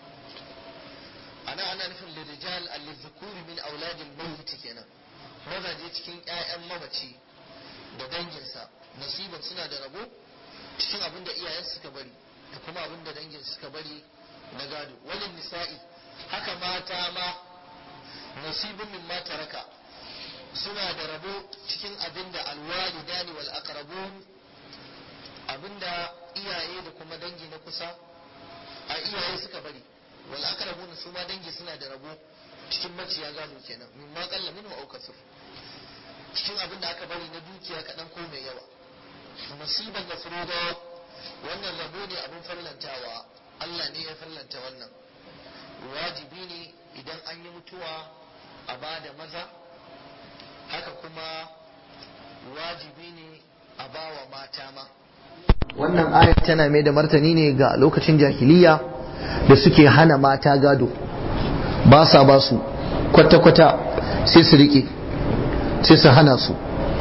ana ana nufin lirijal al-dhukuri min auladil mayyit kenan mazaje cikin ƴaƴan mamaci da danginsa nasiban suna da rabo cikin abin da iyayen suka bari da kuma abin da dangin suka bari na gado walin nisa'i haka mata ma nasibin min ma taraka suna da rabo cikin abin da alwalidani wal aqrabun abin da iyaye da kuma dangi na kusa a iyaye suka bari wal aqrabun su ma dangi suna da rabo cikin maciya gado kenan min ma qalla minhu aw kasur cikin abin da aka bari na dukiya kaɗan ko mai yawa musibar da furuda wannan rabo ne abin farlantawa Allah ne ya farlanta wannan wajibi ne idan an yi mutuwa a ba da maza haka kuma wajibi ne a ba wa mata ma wannan ayat tana mai da martani ne ga lokacin jahiliya da suke hana mata gado ba sa ba su kwata-kwata sai su riƙe sai su hana su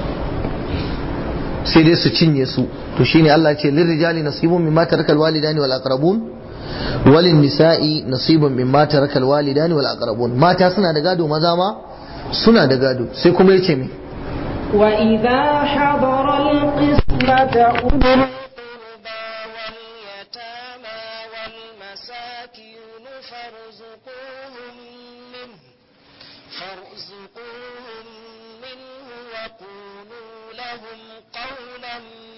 sai dai su cinye su to shine Allah ce lirrijali nasibun mimma tarakal walidani wal aqrabun walin nisa'i nasibun mimma tarakal walidani wal aqrabun mata suna da gado maza ma suna da gado sai kuma yace me وإذا حضر القسمة أولو القربى واليتامى والمساكين فارزقوهم منه فارزقوهم منه وقولوا لهم قولا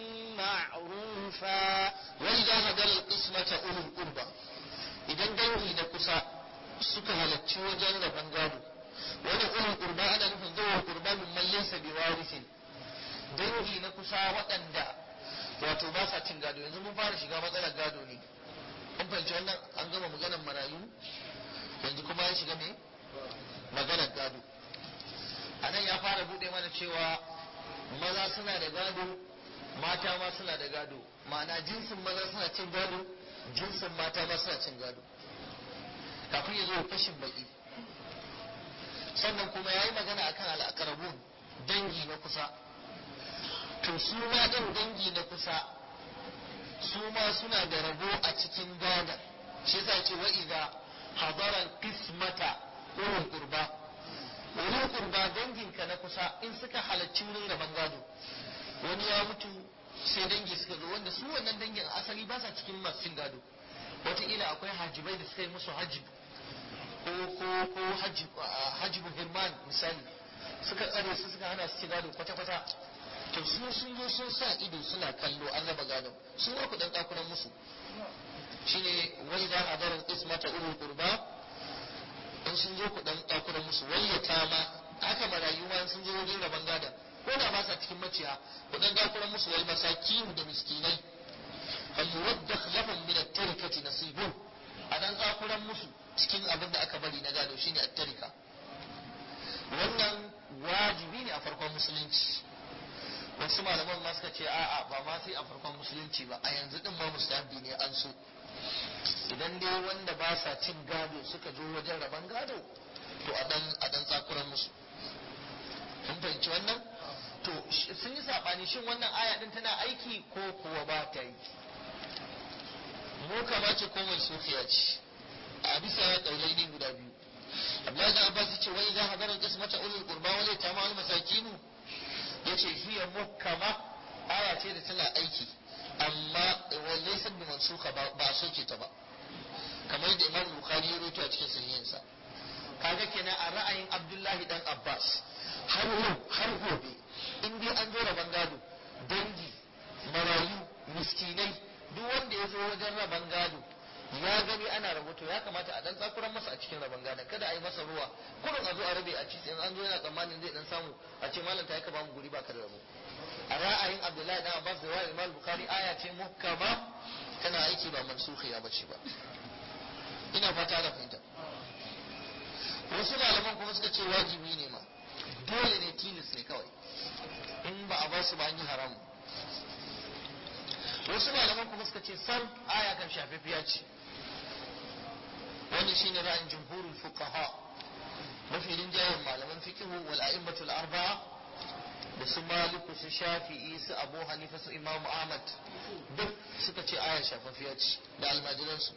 معروفا وإذا هدر القسمة أولو القربى idan dangi da kusa suka halarci wajen rabon gado wani ulul qurba ana nufin zuwa qurba min man laysa biwarithin dangi na kusa waɗanda wato ba sa cin gado yanzu mun fara shiga matsalar gado ne kun fahimci wannan an gama maganar marayu yanzu kuma ya shiga me maganar gado a nan ya fara buɗe mana cewa maza suna da gado mata ma suna da gado ma'ana jinsin maza suna cin gado jinsin mata ma suna cin gado kafin ya zo fashin baki sannan kuma ya yi magana akan al'akarabun dangi na kusa to su ma ɗin dangi na kusa su ma suna da rabo a cikin gadon shi yasa ce wa idza hadara qismata ulul qurba ulul qurba danginka na kusa in suka halarci wurin rabon gado wani ya mutu sai dangi suka zo wanda su wannan dangin asali ba sa cikin masu cin gado wataƙila akwai hajibai da suka yi musu hajib ko ko ko hajib hajibu hirman misali suka tsare su suka hana su ci gado kwata-kwata to su sun zo sun sa ido suna kallo an raba gado su ma ku dan dakunan musu shine wai da hadarin ismata ulul qurba in sun zo ku dan dakunan musu wayyata ma haka marayu ma sun zo wajen raban gada ko da ba sa cikin maciya ku dan dakunan musu wal masakin da miskinai fal yuwaddakh lahum min at-tarikati nasibun a dan dakunan musu cikin abin da aka bari na gado shine at-tarika wannan wajibi ne a farkon musulunci wasu malaman ma suka ce a'a ba ma sai a farkon musulunci ba a yanzu din ma mustahabi ne an so idan dai wanda ba sa cin gado suka zo wajen rabon gado to a dan a dan tsakuran musu kun fahimci wannan to sh- sun yi sabani shin wannan aya din tana aiki ko kuwa ba ta yi mu kama ce ko mansukhiya ce a bisa daulai ne guda biyu Abdullahi da Abbas yace wai idan hadarar qismata ulul qurba wal yatama wal masakinu yace hiya muhkama aya ce da tana aiki amma walaysa bi mansukha ba ba a soke ta ba kamar yadda Imam Bukhari ya rawaito a cikin sahihinsa kaga kenan a ra'ayin Abdullahi dan Abbas har yau har gobe in dai an zo raban gado dangi marayu miskinai duk wanda ya zo wajen raban gado ya gani ana rahoto ya kamata a dan tsakuran masa a cikin raban gadon kada a yi masa ruwa kurin a zo a rabe a ci in an zo yana tsammanin zai dan samu a ce malam ta yi ka ba mu guri ba ka da rabo a ra'ayin Abdullahi dan Abbas da wa'il Imam Bukhari aya ce muhkama tana aiki ba mansukhiya bace ba ina fata da fahimta wasu malaman kuma suka ce wajibi ne ma dole ne tilis ne kawai in ba a basu ba an yi haramu wasu malaman kuma suka ce sam aya kan shafafiya ce wannan shine ra'ayin jumhurul fuqaha mafi rinjayen malaman fiqhu wal a'immatul arba'a da su maliku su shafi'i su abu hanifa su imamu ahmad duk suka ce aya shafafiya ce da almajiransu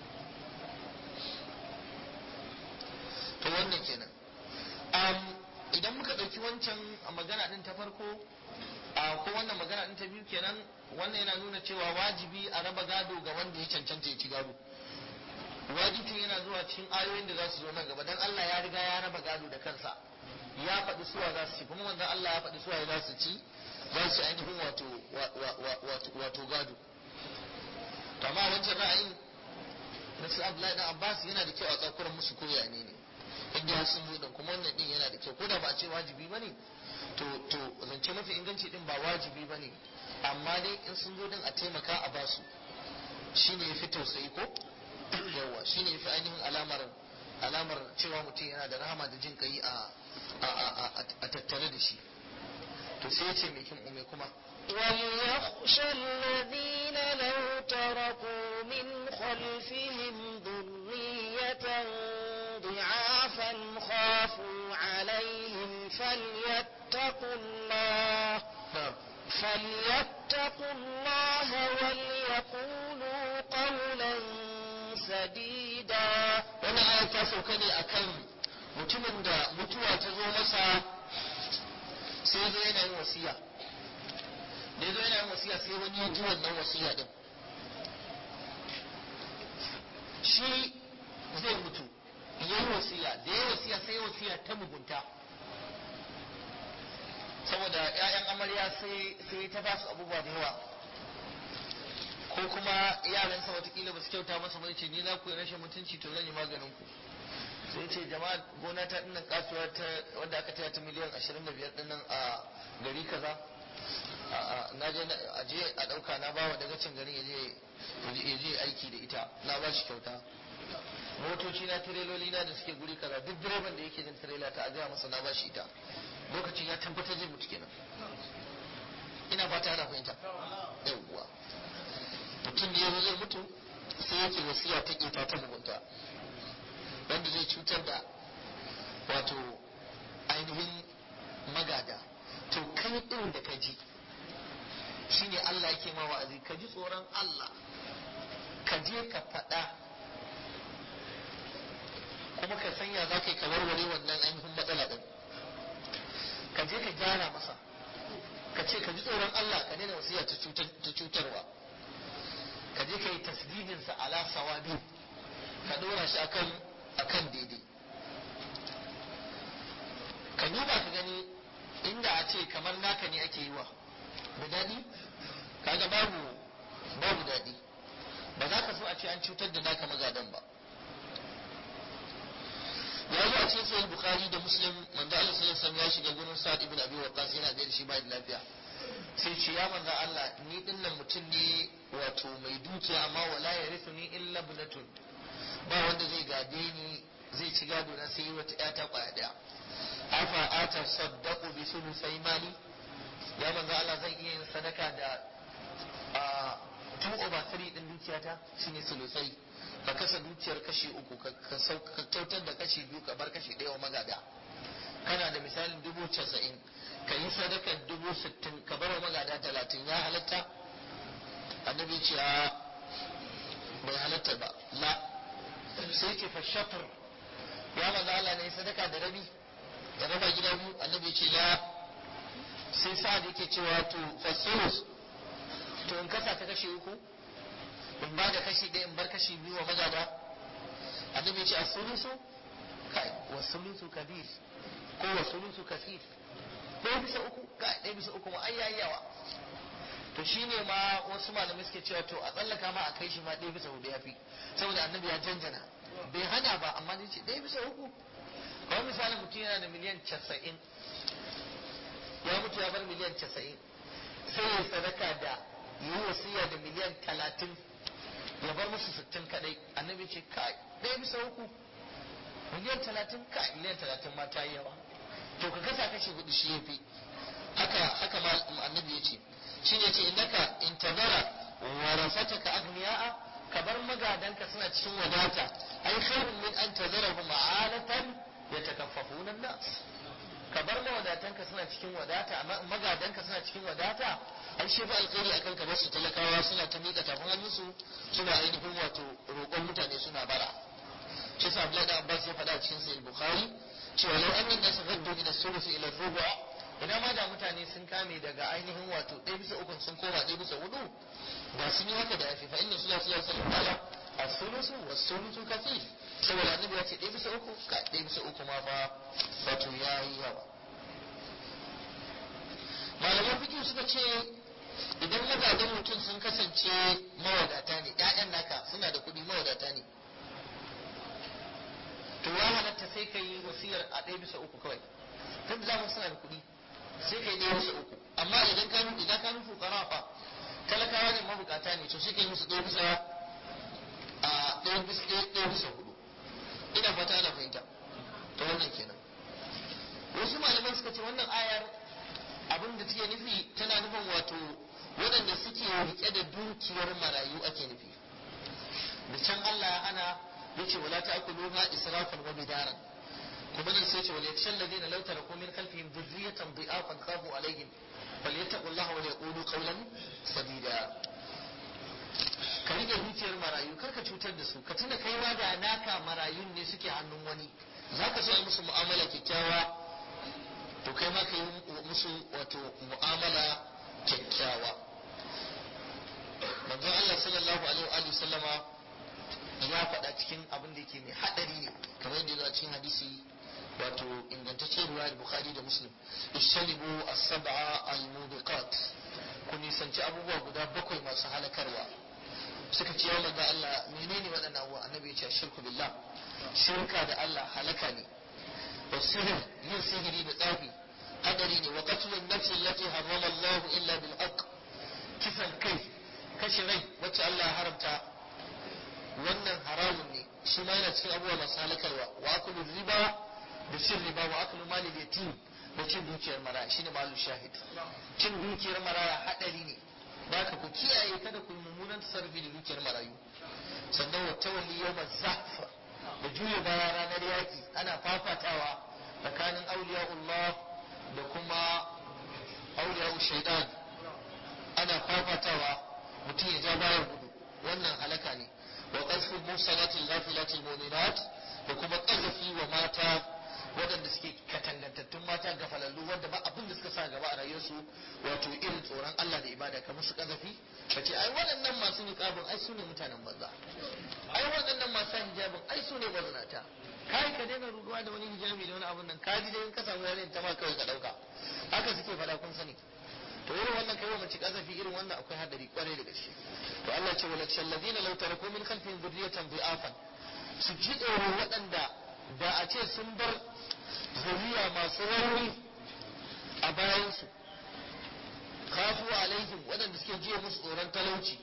to wannan kenan um, idan muka ɗauki wancan magana ɗin ta farko a ko wannan magana ɗin ta biyu kenan wannan yana nuna cewa wajibi a raba gado ga wanda ya cancanta ya ci gado wajibin yana zuwa cikin ayoyin da za su zo nan gaba dan Allah ya riga ya raba gado da kansa ya faɗi suwa za su ci kuma manzon Allah ya faɗi suwa za su ci za su ainihin wato wato wato gado to amma wancan ra'ayin na su Abdullahi dan Abbas yana da kyau a tsakuran musu koya ne ne inda har sun zo kuma wannan din yana da kyau ko da ba a ce wajibi ba ne to to zance mafi inganci din ba wajibi ba ne amma dai in sun zo din a taimaka a basu shine ya fi tausayi ko yawa shine ya fi ainihin alamar alamar cewa mutum yana da rahama da jin kai a a tattare da shi to sai ya ce mai kin ume kuma وليخشى الذين لو تركوا من خلفهم ذرية ضعافا خافوا عليهم فليتقوا الله na'am فليتقوا الله وليقولوا قولا سديدا wannan ayar ta sauka ne akan mutumin da mutuwa ta zo masa sai ya zo yana yin wasiya da ya zo yana yin wasiya sai wani ya ji wannan wasiya din shi zai mutu ya yi wasiya da ya yi wasiya sai ya wasiya ta mugunta saboda 'ya'yan amarya sai sai ta ba su abubuwa da yawa ko kuma yaransa watakila ba su kyauta masa ba ce ni za ku yi rashin mutunci to zan yi maganin ku sai ce jama'a gona ta dinnan kasuwa ta wanda aka taya ta miliyan 25 dinnan a gari kaza a- a- na je na- a je a dauka na bawa daga cin garin ya je ya je aiki da ita na ba shi kyauta motoci na tireloli na da suke guri kaza duk direban da yake jin tirela ta ajiya masa na ba shi ita lokacin ya tabbatar zai mutu kenan ina fata ana fahimta yawwa mutum ne ya zai mutu sai yake wasiya ta ƙeta ta mugunta wanda zai cutar da wato ainihin magada to kai ɗin da ka ji shine Allah yake ma wa'azi ka ji tsoron Allah ka je ka faɗa kuma ka sanya za ka yi kamar wani wannan ainihin matsala ɗin ka je ka gyara masa ka ce ka ji tsoron Allah ka daina wasiya ta cutar- ta cutarwa ka je ka yi tasdidinsa ala sawabi ka dora shi akan akan daidai ka duba ka gani inda a ce kamar naka ne ake yi wa da daɗi kaga babu babu daɗi ba za ka so a ce an cutar da naka magadan ba ya zo a cikin sahih bukhari da muslim manzo Allah sallallahu alaihi wasallam ya shiga gurin sa'ad ibn abi waqqas yana gaida shi bai da lafiya sai ce ya manzo Allah ni dinnan mutum ne wato mai dukiya amma wala yarithuni illa ibnatun ba wanda zai gade ni zai ci gado na sai wata ƴata kwaya daya afa ata saddaqu bi sulusai mali ya manzo Allah zan iya yin sadaka da a two over three din dukiyata shine sulusai ka kasa dukiyar kashi uku ka ka sau- ka kyautar da kashi biyu ka bar kashi ɗaya wa magada kana da misalin dubu casa'in ka yi sadakar dubu sittin ka bar wa magada talatin ya halatta annabi ce a bai halatta ba la sai ce fa shafar ya maza Allah ne sadaka da rabi da raba gida biyu annabi ce la sai sa da yake cewa to fasulus to in kasa ta kashe uku in ba da kashi ɗaya in bar kashi biyu wa magada annabi ce a sulusu kai wa sulusu kabir ko wa sulusu kasir ɗaya bisa uku kai ɗaya bisa uku ma ai yayi yawa to shine ma wasu malamai suke cewa to a tsallaka ma a kai shi ma ɗaya bisa hudu ya fi saboda annabi ya janjana bai hana ba amma dai ce ɗaya bisa uku kawai misali mutum yana da miliyan casa'in ya mutu ya bar miliyan casa'in sai ya sadaka da yi wasiya da miliyan talatin ya bar musu sittin kadai annabi ce kai ɗaya bisa uku miliyan talatin kai miliyan talatin ma ta yi yawa to ka kasa kashi hudu shi ya fi haka haka ma annabi ya ce shi ne ce innaka in tabara warasataka agniya'a ka bar magadanka suna cikin wadata ai khairun min an tazarahum ma'alatan yatakaffafuna an-nas ka bar mawadatanka suna cikin wadata amma magadanka suna cikin wadata ai shi ba alkhairi akan ka basu talakawa suna ta miƙa tafin hannunsu suna ainihin wato roƙon mutane suna bara shi sa Abdullahi da Abbas ya faɗa cikin sahih Bukhari cewa law annan nasu gaddu min as-sulus ila ar-rubu' ina ma da mutane sun kame daga ainihin wato ɗaya bisa uku sun koma ɗaya bisa hudu da sun yi haka da yafi fa inna sallallahu alaihi wasallam qala as-sulusu was-sulusu kathir saboda annabi ya ce ɗaya bisa uku ka ɗaya bisa uku ma fa wato yayi yawa malaman fikin suka ce idan mazajen mutum sun kasance mawadata ne ƴaƴan naka suna da kuɗi mawadata ne to ya halatta sai ka yi wasiyar a ɗaya bisa uku kawai tun da suna da kuɗi sai ka yi ɗaya bisa uku amma idan ka idan ka nufi fa talakawa ne mabukata ne to sai ka yi musu ɗaya bisa a ɗaya bisa ɗaya bisa hudu ina fata ana fahimta to wannan kenan wasu malaman suka ce wannan ayar abin da take nufi tana nufin wato waɗanda suke rike da dukiyar marayu ake nufi da can Allah ya hana yace wala ta'kuluha israfan wa bidaran kuma nan sai ce wal yakshal ladina law taraku min khalfihim dhurriyatan dhi'afan khafu alaihim falyattaqullaha wa yaqulu qawlan sadida ka rike dukiyar marayu kar ka cutar da su ka tuna kai ma da naka marayun ne suke hannun wani zaka so yi musu mu'amala kyakkyawa to kai ma ka yi musu wato mu'amala kyakkyawa manzon Allah sallallahu alaihi wa sallama ya faɗa cikin abin da yake mai haɗari ne kamar yadda a cikin hadisi wato ingantacce ruwa da bukhari da muslim ishalibu as-sab'a al-mubiqat ku nisanci abubuwa guda bakwai masu halakarwa suka ce ya manzo Allah menene waɗannan abubuwa annabi ya ce shirku billah shirka da Allah halaka ne wa sihir yin sihiri da tsafi hadari ne wa qatlun nafsi allati harrama Allah illa bil haqq kisan kai kashe rai wacce Allah ya haramta wannan haramun ne shi ma yana cikin abubuwa masu halakarwa wa akulu riba da cin riba wa akulu mali yatim da cin dukiyar maraya shine malu shahid cin dukiyar maraya hadari ne da ka ku kiyaye kada ku yi mummunan tasarrufi da dukiyar marayu sannan wa tawalli yawma zahfa da juya baya ranar yaki ana fafatawa tsakanin auliya'ullah da kuma auliya'u shaidan ana fafatawa mutum ya ja bayan gudu wannan halaka ne wa qasful muhsanatil ghafilatil mu'minat da kuma qazafi wa mata waɗanda suke katangantattun mata gafalallu wanda ba abin da suka sa gaba a rayuwarsu wato irin tsoron Allah da ibada kamar su kazafi ka ce ai waɗannan masu niqabin ai su ne mutanen banza ai waɗannan masu hijabin ai su ne bazinata kai ka daina ruduwa da wani hijabi da wani abun nan ka ji dai in ka samu yarin ta ma kawai ka dauka haka suke faɗa kun sani to irin wannan kai mace kazafi irin wannan akwai hadari kwarai da gaske to Allah ce wala shallazina law taraku min khalfihim dhurriyatan dhi'afan su ji tsoro waɗanda da a ce sun bar zuriya masu rauni a bayansu kafu alaihim waɗanda suke jiya musu tsoron talauci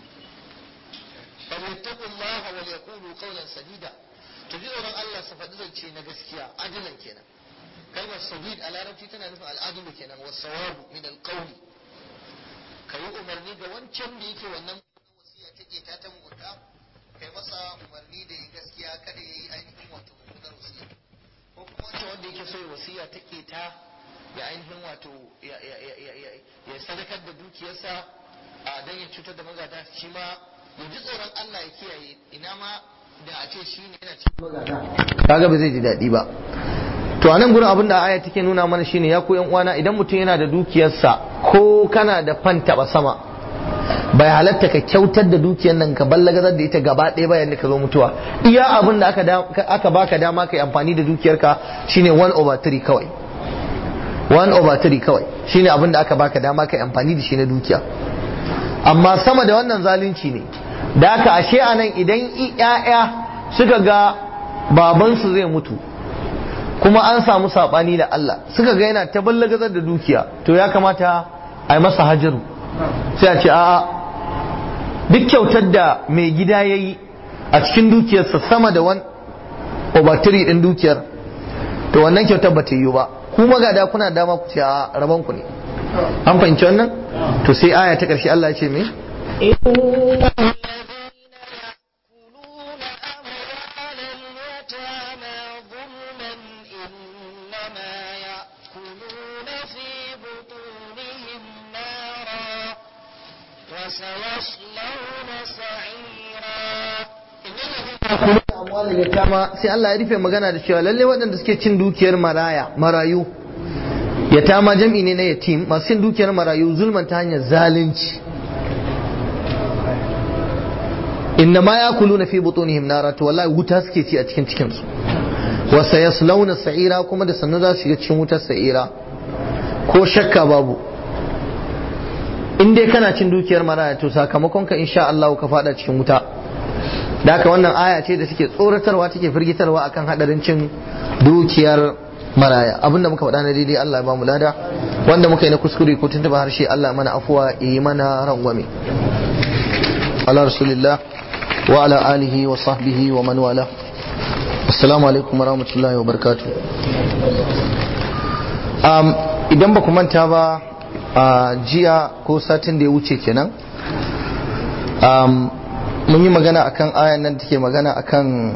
falyattaqullaha wal yaqulu qawlan sadida to ji tsoron Allah su faɗi zance na gaskiya adilan kenan kalmar sadid a larabci tana nufin al'adulu kenan wa sawabu min alqawli kayi umarni ga wancan da yake wannan wasiya take ta ta mugunta kai masa umarni da yi gaskiya kada yayi ainihin wato mummunar wasiya ko kuma wancan wanda yake so ya wasiya ta keta ya ainihin wato ya sadakar da dukiyarsa a don ya cutar da magada shi ma ya ji tsoron Allah ya kiyaye ina ma da a ce shi ne yana cikin magada kaga ba zai ji daɗi ba to anan gurin abin da aya take nuna mana shine ya ku yan uwana idan mutum yana da dukiyarsa ko kana da fanta ba sama bai halatta ka kyautar da dukiyar nan ka ballagazar da ita gaba ɗaya bayan da ka zo mutuwa iya abin da aka baka dama ka yi amfani da dukiyarka shine 1 over 3 kawai 1 over 3 kawai shine abin da aka baka dama ka yi amfani da shi na dukiya amma sama da wannan zalunci ne da aka ashe a nan idan 'ya'ya suka ga babansu zai mutu kuma an samu saɓani da Allah suka ga yana ta ballagazar da dukiya to ya kamata a yi masa hajaru sai a ce a'a duk kyautar da mai gida ya yi a cikin dukiyarsa sama da wani obatiri ɗin dukiyar to wannan kyautar ba ta yiwu ba ku magada kuna dama ku ce a rabon ku ne an fahimci wannan to sai aya ta ƙarshe Allah ya ce me sai Allah ya rufe magana da cewa lalle waɗanda suke cin dukiyar maraya marayu yatama jam'i ne na yatim masu cin dukiyar marayu zulman ta hanyar zalunci inna ma ya kulu na fi butunihim nara to wallahi wuta suke ci a cikin cikin su wa sayaslawna sa'ira kuma da sannu za su shiga cikin wutar sa'ira ko shakka babu in dai kana cin dukiyar maraya to sakamakon ka insha Allah ka fada cikin wuta da haka wannan aya ce da take tsoratarwa take firgitarwa akan hadarin cin dukiyar maraya abinda muka faɗa na daidai Allah ya ba mu lada wanda muka yi na kuskure ko tuntuba harshe Allah mana afuwa yi mana rangwame ala rasulillah wa ala alihi wa sahbihi wa man wala assalamu alaikum wa rahmatullahi wa barakatuh um, idan ba ku manta ba a jiya ko satin da ya wuce kenan um, mun yi magana akan ayan nan take magana akan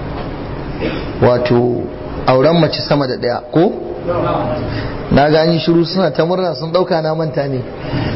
wato auren mace sama da ɗaya ko na gani shiru suna ta murna sun ɗauka na manta ne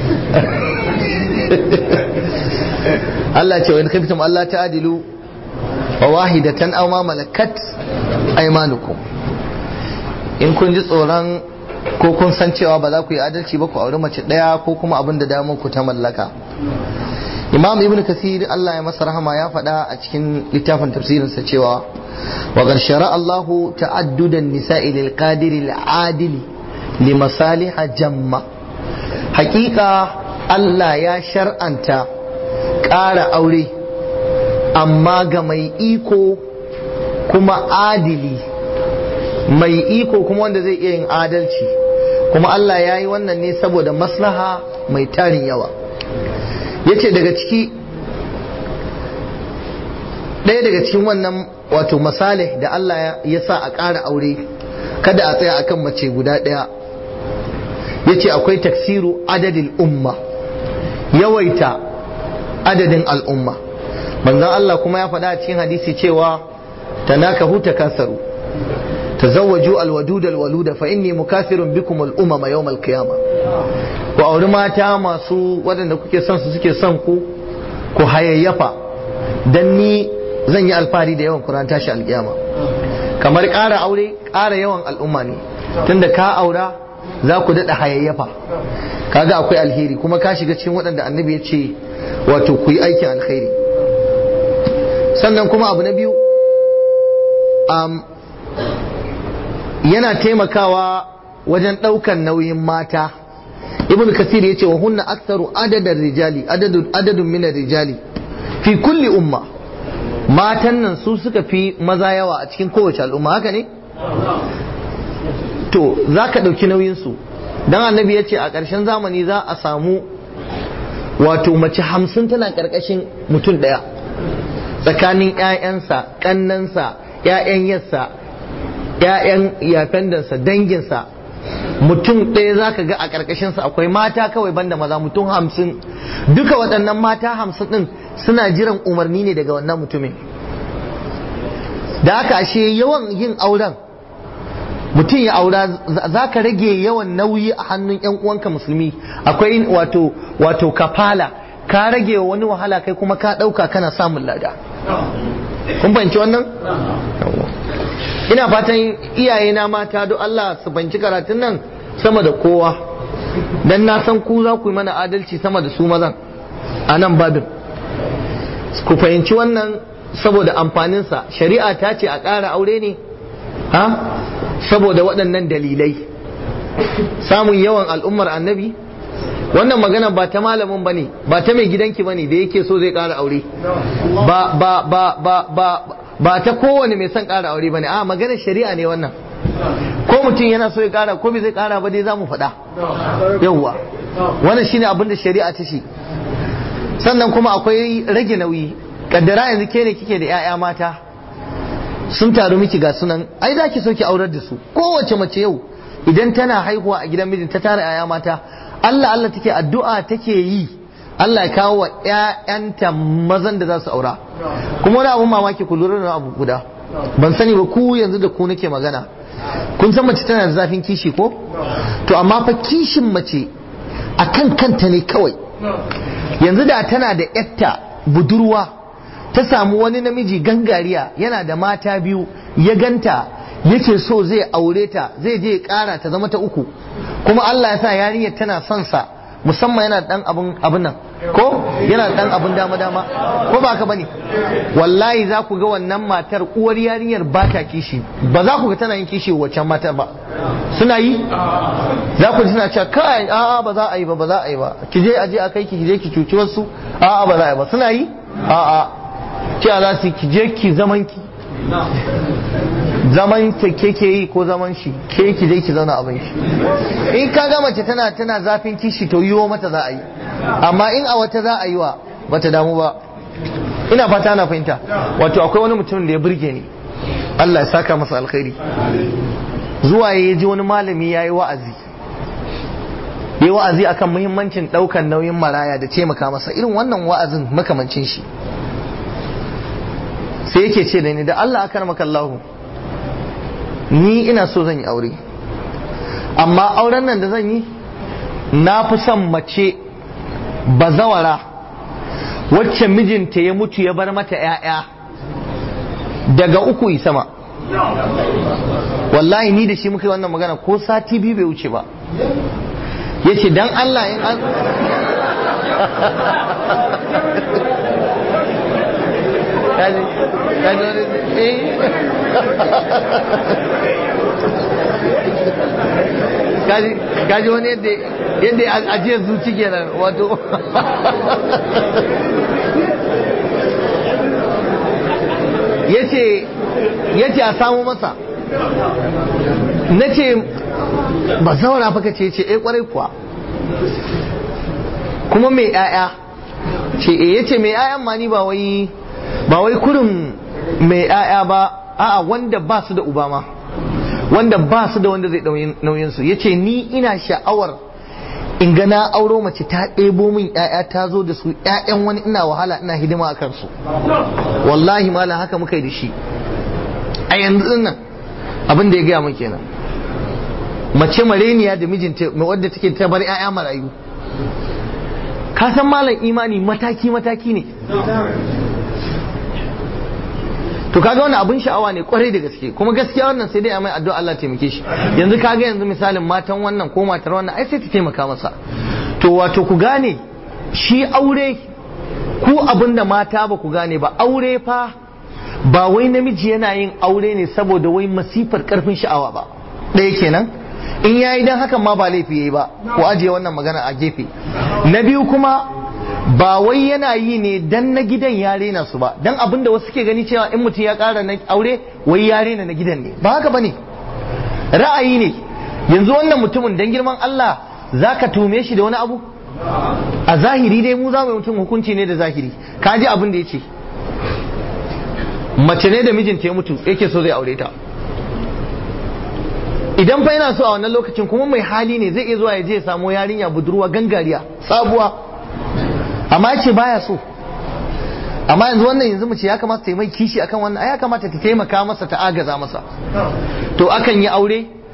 Allah ce wa in khiftum Allah ta'dilu wa wahidatan aw ma malakat aymanukum in kun ji tsoron ko kun san cewa ba za ku yi adalci ba ku auri mace ɗaya ko kuma abin da damar ku ta mallaka imam ibn kasir Allah ya masa rahama ya faɗa a cikin littafin tafsirinsa cewa wa qad shara Allahu ta'addudan nisa'i lil qadiri al adili li masaliha jamma hakika Allah ya shar'anta ƙara aure amma ga mai iko kuma adili mai iko kuma wanda zai iya yin adalci kuma Allah ya yi wannan ne saboda maslaha mai tarin yawa yace daga ciki ɗaya daga cikin wannan wato masalih da Allah ya sa a ƙara aure kada a tsaya akan mace guda ɗaya yace akwai taksiru adadin umma yawaita adadin al'umma manzon Allah kuma ya faɗa a cikin hadisi cewa tanakahu takasaru tazawwaju alwadud alwaluda fa inni mukathirun bikum al-umama yawm al-qiyamah ku auri mata masu waɗanda kuke son su suke son ku ku hayayyafa dan ni zan yi alfahari da yawan Qur'an tashi alkiyama kamar ƙara aure ƙara yawan al'umma ne tunda ka aura za ku daɗa hayayyafa kaga akwai alheri kuma ka shiga cikin waɗanda annabi ya ce wato ku yi aikin alkhairi sannan kuma abu na biyu yana taimakawa wajen ɗaukan nauyin mata ibn kasir ya ce wa hunna aktharu adadar rijali adadun minar rijali fi kulli umma matan nan su suka fi maza yawa a cikin kowace al'umma haka ne to za ka ɗauki nauyinsu don annabi ya ce a ƙarshen zamani za a samu wato mace hamsin tana ƙarƙashin mutum ɗaya tsakanin 'ya'yansa ƙannansa 'ya'yan yassa 'ya'yan yafendansa danginsa mutum ɗaya za ka ga a ƙarƙashinsa akwai mata kawai banda maza mutum hamsin duka waɗannan mata hamsin ɗin suna jiran umarni ne daga wannan mutumin da haka ashe yawan yin auren mutum ya aura za ka rage yawan nauyi a hannun yan uwanka musulmi akwai wato wato kafala ka rage wani wahala kai kuma ka ɗauka kana samun lada kun fahimci wannan ina fatan iyaye na mata don Allah su banci karatun nan sama da kowa dan na san ku za ku yi mana adalci sama da su mazan a nan babin ku fahimci wannan saboda amfaninsa shari'a ta ce a ƙara aure ne ha saboda waɗannan dalilai samun yawan al'ummar annabi wannan magana ba ta malamin bane ba ta mai gidanki bane da yake so zai ƙara aure ba ba ba ba ba ba ta kowane mai son ƙara aure bane a maganar shari'a ne wannan ko mutum yana so ya ƙara ko bai zai ƙara ba dai za mu faɗa yawwa wannan shine abin da shari'a ta ce sannan kuma akwai rage nauyi kaddara yanzu ke ne kike da 'ya'ya mata sun taru miki ga sunan ai za ki so ki aurar da su kowace mace yau idan tana haihuwa a gidan mijin ta tara 'ya'ya mata Allah Allah take addu'a take yi Allah ya kawo wa 'ya'yanta mazan da za su aura kuma wani abun mamaki ku lura da abu guda ban sani ba ku yanzu da ku nake magana kun san mace tana da zafin kishi ko to amma fa kishin mace akan kanta ne kawai yanzu da tana da yatta budurwa ta samu wani namiji gangariya yana da mata biyu ya ganta yake so zai aure ta zai je ya kara ta zama ta uku kuma Allah ya sa yarinyar tana son sa musamman yana dan abun abun nan ko yana dan abun dama dama ko ba ka bane wallahi za ku ga wannan matar uwar yarinyar ba ta kishi ba za ku ga tana yin kishi waccan matar ba suna yi za ku ji suna cewa kai a'a ba za a yi ba ba za a yi ba ki je aje a kai ki je ki cuci wasu a'a ba za a yi ba suna yi a'a cewa za su ki je ki zaman ki zaman ta ke ke yi ko zaman shi ke ki je ki zauna abin shi in ka ga mace tana tana zafin kishi to yiwo mata za a yi amma in a wata za a yi wa bata damu ba ina fata na fahimta wato akwai wani mutum da ya burge ni Allah ya saka masa alkhairi zuwa ya ji wani malami ya yi wa'azi yi wa'azi akan muhimmancin ɗaukan nauyin maraya da taimaka masa irin wannan wa'azin makamancin shi sai yake ce da ni da Allah akar makallahu ni ina so zan yi aure amma auren nan da zan yi na fi son mace bazawara wacce mijinta ya mutu ya bar mata 'ya'ya daga uku yi sama wallahi ni da shi muka yi wannan magana ko sati biyu bai wuce ba ya ce don Allah in an kaji kaji wani eh kaji kaji wani yadda yadda ajiyar zuci kenan wato yace yace a samu masa na ce ba zaura fa ce ce eh kwarai kuwa kuma mai 'ya'ya ce eh yace mai 'ya'yan ma ni ba wai ba wai kurin mai 'ya'ya ba a'a wanda ba su da uba ma wanda ba su da wanda zai nauyin su yace ni ina sha'awar in ga na auro mace ta ɗebo min 'ya'ya ta zo da su 'ya'yan wani ina wahala ina hidima a kansu wallahi malam haka muka yi da shi a yanzu nan abin da ya gaya min kenan mace mareniya da mijinta wadda take ta bar 'ya'ya marayu ka san malam imani mataki mataki ne to kaga wannan abun sha'awa ne kwarai da gaske kuma gaskiya wannan sai dai a mai addu'a Allah taimake shi yanzu kaga yanzu misalin matan wannan ko matar wannan ai sai ta taimaka masa to wato ku gane shi aure ku abin da mata ba ku gane ba aure fa ba wai namiji yana yin aure ne saboda wai masifar karfin sha'awa ba ɗaya kenan in yayi dan hakan ma ba laifi yayi ba ku ajiye wannan magana a gefe na biyu kuma ba wai yana yi ne dan na gidan ya rena su ba dan abin da wasu ke gani cewa in mutum ya ƙara na aure wai ya rena na gidan ne ba haka bane ra'ayi ne yanzu wannan mutumin dan girman Allah zaka tume shi da wani abu a zahiri dai mu za mu mutum hukunci ne da zahiri ka ji abin da ya ce mace ne da mijinta ya mutu yake so zai aure ta idan fa yana so a wannan lokacin kuma mai hali ne zai iya zuwa ya je ya samu yarinya budurwa gangariya sabuwa amma ya ce baya so amma yanzu wannan yanzu mace ya kamata ta yi mai kishi akan wannan ai ya kamata ta taimaka masa ta agaza masa to akan yi aure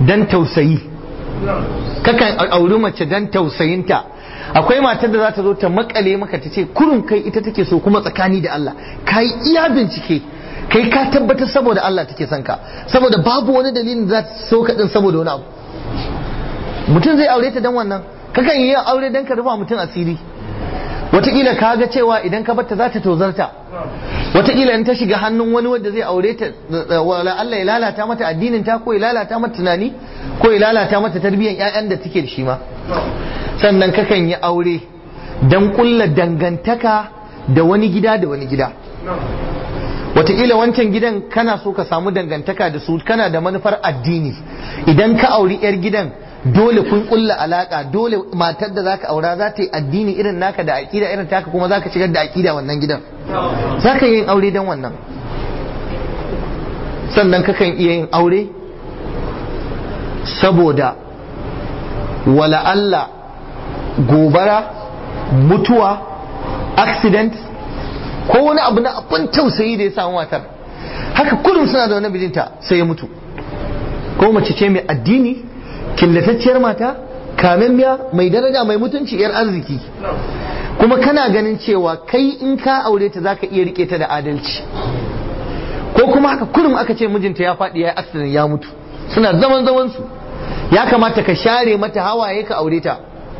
dan tausayi kakan auri mace dan tausayinta akwai matar da za ta zo ta makale maka ta ce kurun kai ita take so kuma tsakani da Allah kai iya bincike kai ka tabbatar saboda Allah take son ka saboda babu wani dalilin da za ta so ka din saboda wani abu mutum zai aure ta dan wannan kakan yi aure dan ka rufa mutum asiri wataƙila ka ga cewa idan ka barta za ta tozarta wataƙila in ta shiga hannun wani wanda zai aure ta wala Allah ya lalata mata addinin ta ko ya lalata mata tunani ko ya lalata mata tarbiyyar ƴaƴan da take da shi ma sannan kakan yi aure dan kulla dangantaka da wani gida da wani gida wataƙila wancan gidan kana so ka samu dangantaka da su kana da manufar addini idan ka auri 'yar gidan dole kun kulla alaka dole matar da zaka aura za ta yi addini irin naka da aƙida irin taka kuma zaka shigar da aƙida wannan gidan zaka yin aure dan wannan sannan kakan iya yin aure saboda wala Allah gobara mutuwa accident ko wani abu na abin tausayi da ya samu matar haka kullum suna da wani bijinta sai ya mutu ko mace ce mai addini killatacciyar mata kamemmiya mai daraja mai mutunci yar arziki kuma kana ganin cewa kai in ka aure ta zaka iya rike ta da adalci ko kuma haka kullum aka ce mijinta ya faɗi ya yi accident ya mutu suna zaman zaman su ya kamata ka share mata hawaye ka aure ta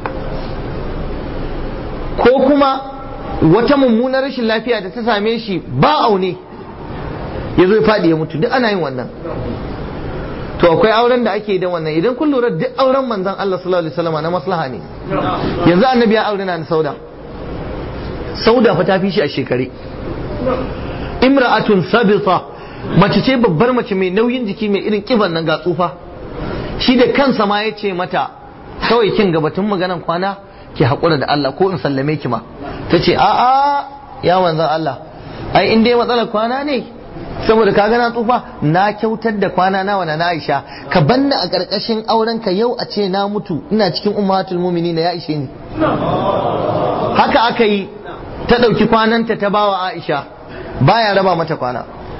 ko kuma wata mummunar rashin lafiya da ta same shi ba aune ya zo ya faɗi ya mutu duk ana yin wannan to akwai auren da ake da wannan idan kun lura duk auren manzon Allah sallallahu alaihi wasallam na maslaha ne yanzu annabi ya aure na sauda sauda fa ta fi shi a shekare imra'atun sabita mace ce babbar mace mai nauyin jiki mai irin kiban nan ga tsufa shi da kansa ma ya ce mata kawai kin gabatun maganan kwana ki haƙura da Allah ko in sallame ki ma ta ce a'a ya manzan Allah ai in dai matsalar kwana ne saboda ka gana tsufa na kyautar da kwana na wana na Aisha ka banna a ƙarƙashin auren ka yau a ce na mutu ina cikin ummatul mu'minin ya ishe ni haka aka yi ta ɗauki kwananta ta bawa Aisha baya raba mata kwana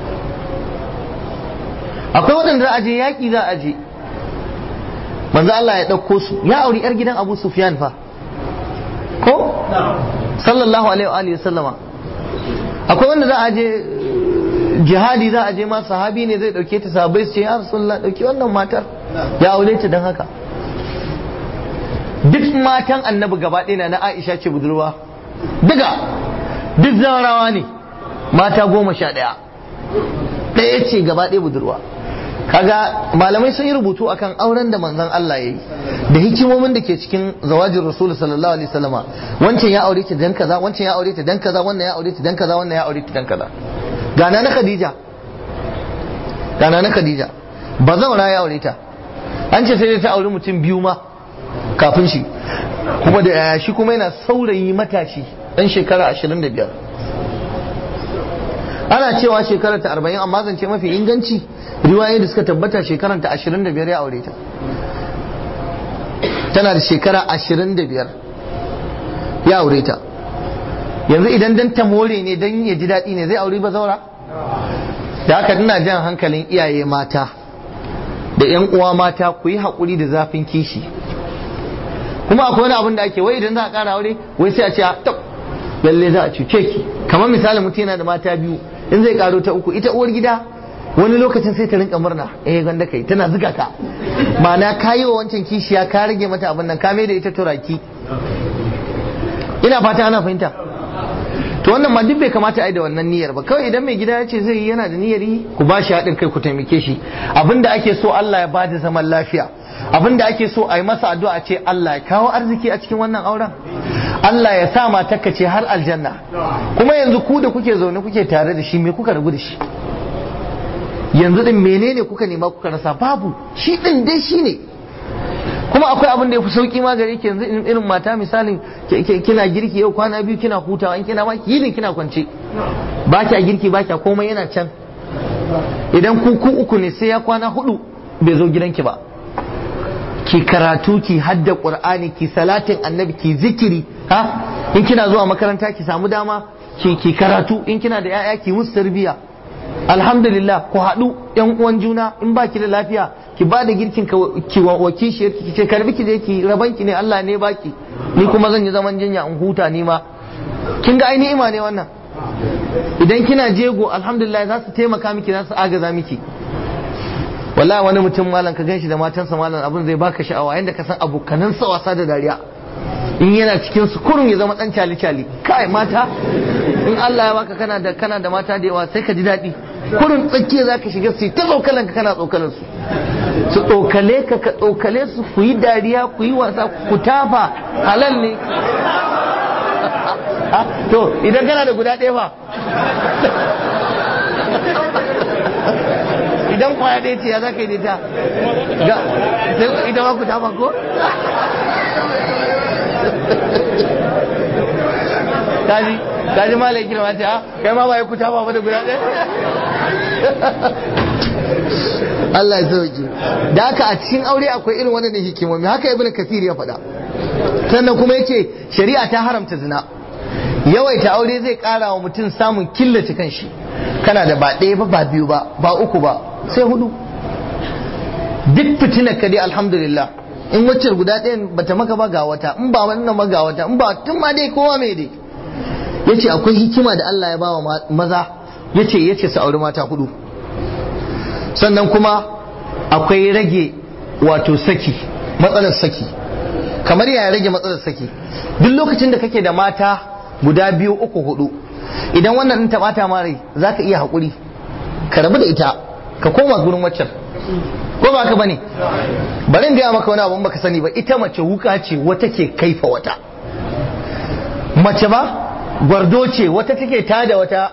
akwai waɗanda za a je yaƙi za a je manzo Allah ya ɗauko su ya auri 'yar gidan Abu Sufyan fa ko sallallahu alaihi wa sallama akwai wanda za a je jihadi za a je ma sahabi ne zai dauke ta sahabbai su ce ya rasulullah dauki wannan matar ya aure ta dan haka duk matan annabi gaba ɗaya na Aisha ce budurwa duka duk zawarawa ne mata goma sha ɗaya ɗaya ce gaba ɗaya budurwa kaga malamai sun yi rubutu akan auren da manzon Allah ya yi da hikimomin da ke cikin zawajin rasul sallallahu alaihi wasallama wancan ya aure ta dan kaza wancan ya aure ta dan kaza wannan ya aure ta dan kaza wannan ya aure ta dan kaza gana na Khadija gana na Khadija ba zaura ya aure ta an ce sai ta aure mutum biyu ma kafin shi kuma da shi kuma yana saurayi matashi dan shekara 25 ana cewa shekarar ta 40 amma zance mafi inganci riwayoyi da suka tabbata shekarar ta 25 ya aure ta tana da shekara 25 ya aure ta yanzu idan dan ta more ne dan ya ji daɗi ne zai aure ba zaura da haka ina jan hankalin iyaye mata da yan uwa mata ku yi haƙuri da zafin kishi kuma akwai wani abin da ake wai idan za a ƙara aure wai sai a ce tab lalle za a cuce ki kamar misali mutum yana da mata biyu in zai karo ta uku ita uwar gida wani lokacin sai ta rinka murna eh gwanda kai tana zuga ka ma'ana ka yi wa wancan kishiya ka rage mata abin nan ka mai da ita turaki ina fata ana fahimta to wannan ma duk bai kamata a yi da wannan niyyar ba kawai idan mai gida ya ce zai yi yana da niyyar yi ku ba shi haɗin kai ku taimake shi abinda ake so Allah ya bada zaman lafiya abinda ake so a yi masa addu'a ce Allah ya kawo arziki a cikin wannan auren Allah ya sa matarka ce har aljanna kuma yanzu ku da kuke zaune kuke tare da shi me kuka rabu da shi yanzu din menene kuka nema kuka rasa babu shi din dai shi ne kuma akwai abin da ya fi sauki ma gare ki yanzu irin mata misalin kina girki yau kwana biyu kina hutawa in kina ma yinin kina kwance ba kya girki ba kya komai yana can idan ku ku uku ne sai ya kwana hudu bai zo gidanki ba ki karatu ki hadda qur'ani ki salatin annabi ki zikiri ha in kina zuwa makaranta ki samu dama ki ki karatu in kina da yaya ki musu tarbiya alhamdulillah ku haɗu yan uwan juna in ba ki da lafiya ki ba da girkin ki wa kishiyar ki ce karbi ki je ki raban ki ne Allah ne baki ni kuma zan yi zaman jinya in huta ni ma kin ga ainihin ima ne wannan idan kina jego alhamdulillah za su taimaka miki za su agaza miki wallahi wani mutum malam ka ganshi da matansa malam abin zai baka sha'awa yanda ka san abokanan sa wasa da dariya in yana cikin su kurun ya zama dan cali cali kai mata in Allah ya baka kana da kana da mata da yawa sai ka ji daɗi kurun tsakiya zaka shiga su ta tsokalan ka kana tsokalan su su tsokale ka ka tsokale su ku yi dariya ku yi wasa ku tafa halal ne to idan kana da guda ɗaya fa idan kwaya ɗaya ce ya za ka yi ta ita ma ku tafa ko kaji kaji ma laikin ma ta kai ma ba ya ku tafa ba da guda ɗaya Allah ya sauke da haka a cikin aure akwai irin wannan hikimomi haka ibnu kasir ya faɗa sannan kuma yace shari'a ta haramta zina yawaita aure zai kara wa mutum samun killace kanshi kana da ba ɗaya ba ba biyu ba ba uku ba sai hudu duk fitinar ka dai alhamdulillah in wacce guda ɗayan bata maka ba ga wata in ba wannan ma ga wata in ba tun ma dai kowa mai dai yace akwai hikima da Allah ya bawa maza yace yace su auri mata hudu sannan kuma akwai rage wato saki matsalar saki kamar yaya rage matsalar saki duk lokacin da kake da mata guda biyu uku hudu idan wannan ɗin taɓata ma rai za ka iya haƙuri ka rabu da ita ka koma gurin waccan ko ba ka bane bari in gaya maka wani abu baka sani ba ita mace wuka ce wata ke kaifa wata mace ba gwardo ce wata take tada wata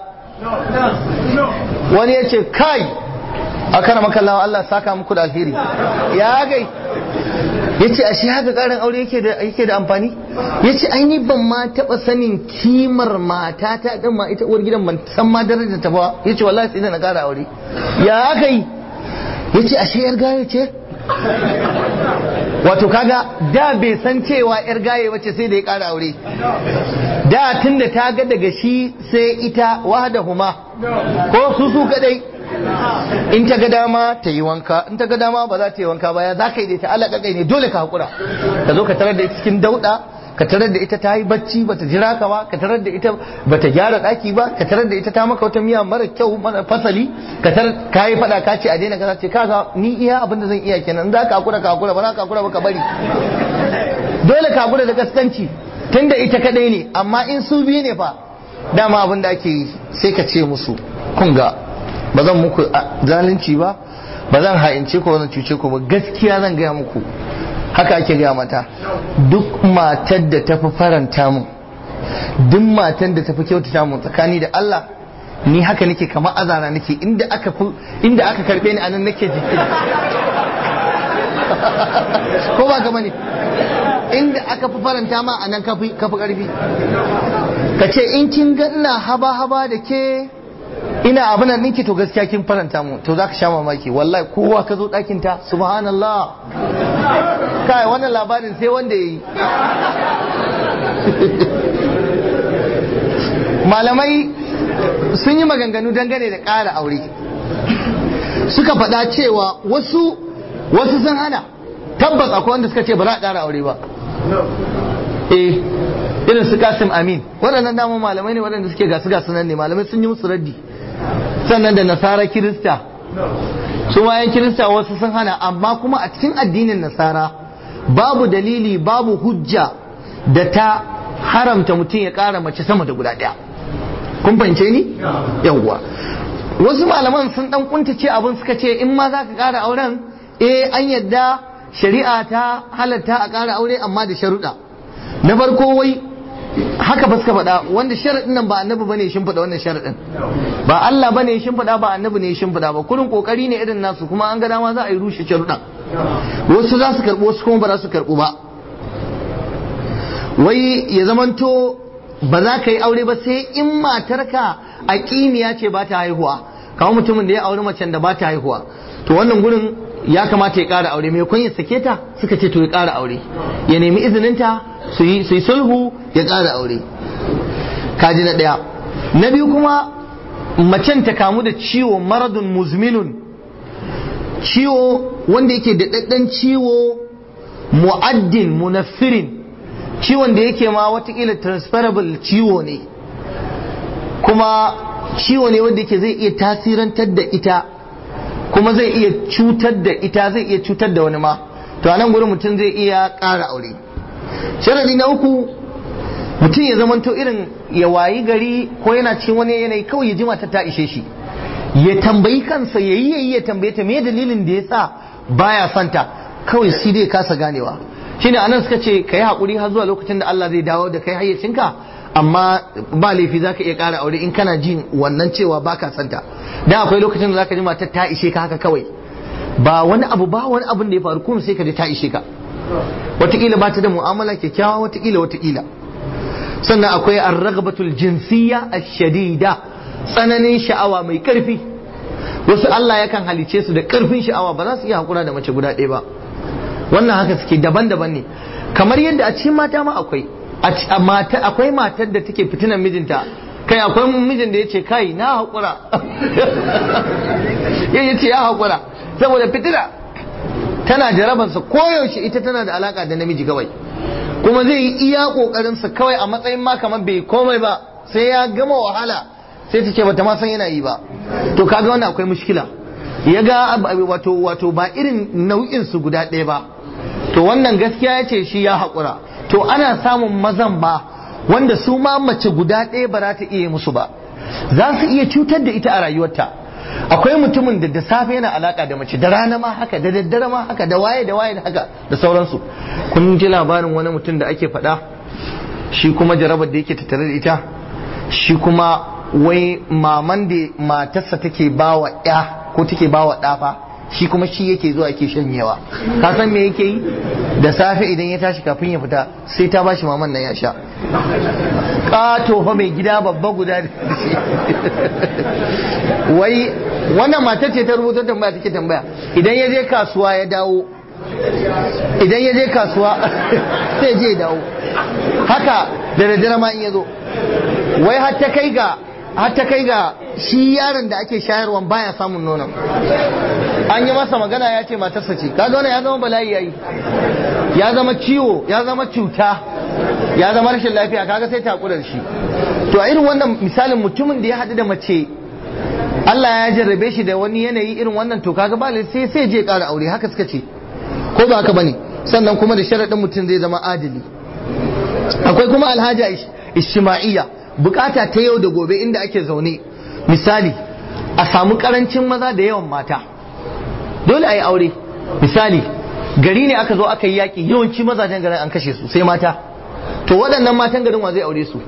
wani ya ce kai a kana makallawa Allah saka muku da alheri ya gai ya ce ashe haka karin aure yake da amfani ya ce aini ban ma taɓa sanin kimar mata ta ɗin ma ita uwar gidan ban san ma darajar ta ba ya ce wallahi sai da na ƙara aure ya aka yi ya ce ashe yar gaye ce wato kaga da bai san cewa yar gaye wace sai da ya ƙara aure da tun da ta ga daga shi sai ita wahada huma ko su su kadai in ta ga dama ta yi wanka in ta ga dama ba za ta yi wanka ba ya za ka yi da ita Allah kakai ne dole ka hakura ka zo ka tarar da ita cikin dauda ka tarar da ita ta yi bacci bata jira ka ba ka tarar da ita bata gyara daki ba ka tarar da ita ta maka wata miya mara kyau mara fasali ka tarar ka yi fada ka ce a daina kaza ce kaga ni iya abin da zan iya kenan in za ka hakura ka hakura ba za ka hakura ba ka bari dole ka hakura da gaskanci tunda ita kadai ne amma in su biyu ne fa dama abin da ake yi sai ka ce musu kun ga ba zan muku zalunci ba ba zan ha'ince ku zan cuce ku ba gaskiya zan gaya muku haka ake gaya mata duk matar da tafi faranta mun duk matar da tafi kyautata mun tsakani da Allah ni haka nake kamar azana nake inda aka inda aka karbe ni anan nake jiki ko ba gama ne inda aka fi faranta ma anan kafi kafi karfi ka ce in kin ga ina haba haba da ke ina abin nan ninki to gaskiya kin faranta mu to zaka sha mamaki wallahi kowa ka zo ɗakin ta subhanallah kai wannan labarin sai wanda yayi malamai sun yi maganganu dangane da ƙara aure suka faɗa cewa wasu wasu sun hana tabbas akwai wanda suka ce ba za a ƙara aure ba eh irin su kasim amin waɗannan damar malamai ne waɗanda suke gasu gasu nan ne malamai sun yi musu raddi sannan da nasara kirista su ma yan kirista wasu sun hana amma kuma a cikin addinin nasara babu dalili babu hujja da ta haramta mutum ya ƙara mace sama da guda ɗaya kun fahimce ni yawwa wasu malaman sun dan kuntace abin suka ce in ma za ka ƙara auren eh an yadda shari'a ta halatta a ƙara aure amma da sharuɗa na farko wai haka ba suka faɗa wanda sharaɗin nan ba annabi bane shin faɗa wannan sharaɗin ba Allah bane shin faɗa ba annabi ne shin faɗa ba kurin kokari ne irin nasu kuma an ga dama za a yi rushe sharuɗan wasu za su karɓo wasu kuma ba za su karɓo ba wai ya zamanto ba za ka yi aure ba sai in matarka a kimiyya ce ba ta haihuwa kamar mutumin da ya auri macen da ba ta haihuwa to wannan gurin ya kamata ya ƙara aure mai kun ya sake ta suka ce to ya ƙara aure ya nemi izininta su yi sulhu ya ƙara aure kaji na ɗaya na biyu kuma macen ta kamu da ciwo maradun muzminun ciwo wanda yake da daddan ciwo mu'addin munaffirin ciwon da yake ma watakila transferable ciwo ne kuma ciwo ne wanda yake zai iya tasirantar da ita kuma zai iya cutar da ita zai iya cutar da wani ma to a nan gurin mutum zai iya ƙara aure sharadi na uku mutum ya zamanto irin ya wayi gari ko yana cikin wani yanayi kawai ya ji mata ta ishe shi ya tambayi kansa ya yi yayi ya tambaye ta me dalilin da ya sa baya santa kawai shi dai kasa ganewa shine anan suka ce ka yi haƙuri har zuwa lokacin da Allah zai dawo da kai hayyacinka amma ba laifi za ka iya ƙara aure in kana jin wannan cewa ba ka santa dan akwai lokacin da za ka ji matar ta ishe ka haka kawai ba wani abu ba wani abin da ya faru kuma sai ka ji ta ishe ka wataƙila ba ta da mu'amala kyakkyawa wataƙila wataƙila sannan akwai arragabatul jinsiyya ash-shadida tsananin sha'awa mai ƙarfi wasu Allah yakan halice su da ƙarfin sha'awa ba za su iya hakura da mace guda ɗaya ba wannan haka suke daban-daban ne kamar yadda a cikin mata ma akwai a mata akwai matar da take fitinan mijinta kai akwai mijin da yace kai na hakura ya ce ya hakura saboda fitina tana jarabansa koyaushe ita tana da alaka da namiji kawai kuma zai yi iya kokarinsa kawai a matsayin ma kamar bai komai ba sai ya gama wahala sai ta ce bata ma san yana yi ba to kaga wannan akwai mushkila ya ga wato wato ba irin nau'in su guda ɗaya ba to wannan gaskiya ya ce shi ya haƙura to ana samun mazan ba wanda su ma mace guda ɗaya ba za ta iya musu ba za su iya cutar da ita a rayuwarta akwai mutumin da da safe yana alaka da mace da rana ma haka da daddare ma haka da waye da waye da haka da sauransu kun ji labarin wani mutum da ake faɗa shi kuma jarabar da yake tattare da ita shi kuma wai maman da matarsa take bawa ya ko take bawa ɗafa shi kuma shi yake zuwa yake shanyewa ka san me yake yi da safe idan ya tashi kafin ya fita sai ta bashi maman nan ya sha kato fa mai gida babba guda da shi wai wannan matar ce ta rubuta tambaya take tambaya idan ya je kasuwa ya dawo idan ya je kasuwa sai je dawo haka da daddare ma in ya zo wai har ta kai ga har ta kai ga shi yaron da ake shayarwan baya samun nonon an yi masa magana ya ce matarsa ce kaga wannan ya zama bala'i yayi ya zama ciwo ya zama cuta ya zama rashin lafiya kaga sai ta da shi to a irin wannan misalin mutumin da ya haɗu da mace Allah ya jarrabe shi da wani yanayi irin wannan to kaga ba sai sai je ƙara aure haka suka ce ko ba haka bane sannan kuma da sharaɗin mutum zai zama adili akwai kuma alhaja ishtima'iyya bukata ta yau da gobe inda ake zaune misali a samu karancin maza da yawan mata dole a yi aure misali gari ne aka zo aka yi yaƙi yawanci mazajen garin an kashe su sai mata to waɗannan matan garin wa zai aure su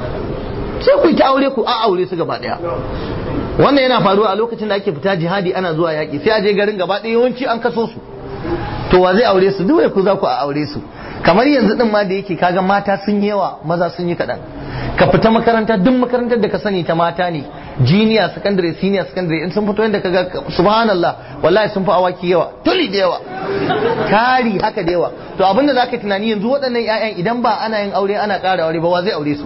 sai ku yi ta aure ku a aure su gaba ɗaya wannan yana faruwa a lokacin da ake fita jihadi ana zuwa yaƙi sai a je garin gaba ɗaya yawanci an kaso su to wa zai aure su duk ku za ku a aure su kamar yanzu din ma da yake kaga mata sun yi yawa maza sun yi kaɗan ka fita makaranta duk makarantar da ka sani ta mata ne jiniya secondary senior secondary in sun fito yadda kaga subhanallah wallahi sun fi awaki yawa tuli da yawa kari haka da yawa to abinda zaka tunani yanzu waɗannan ƴaƴan idan ba ana yin aure ana ƙara aure ba wa zai aure su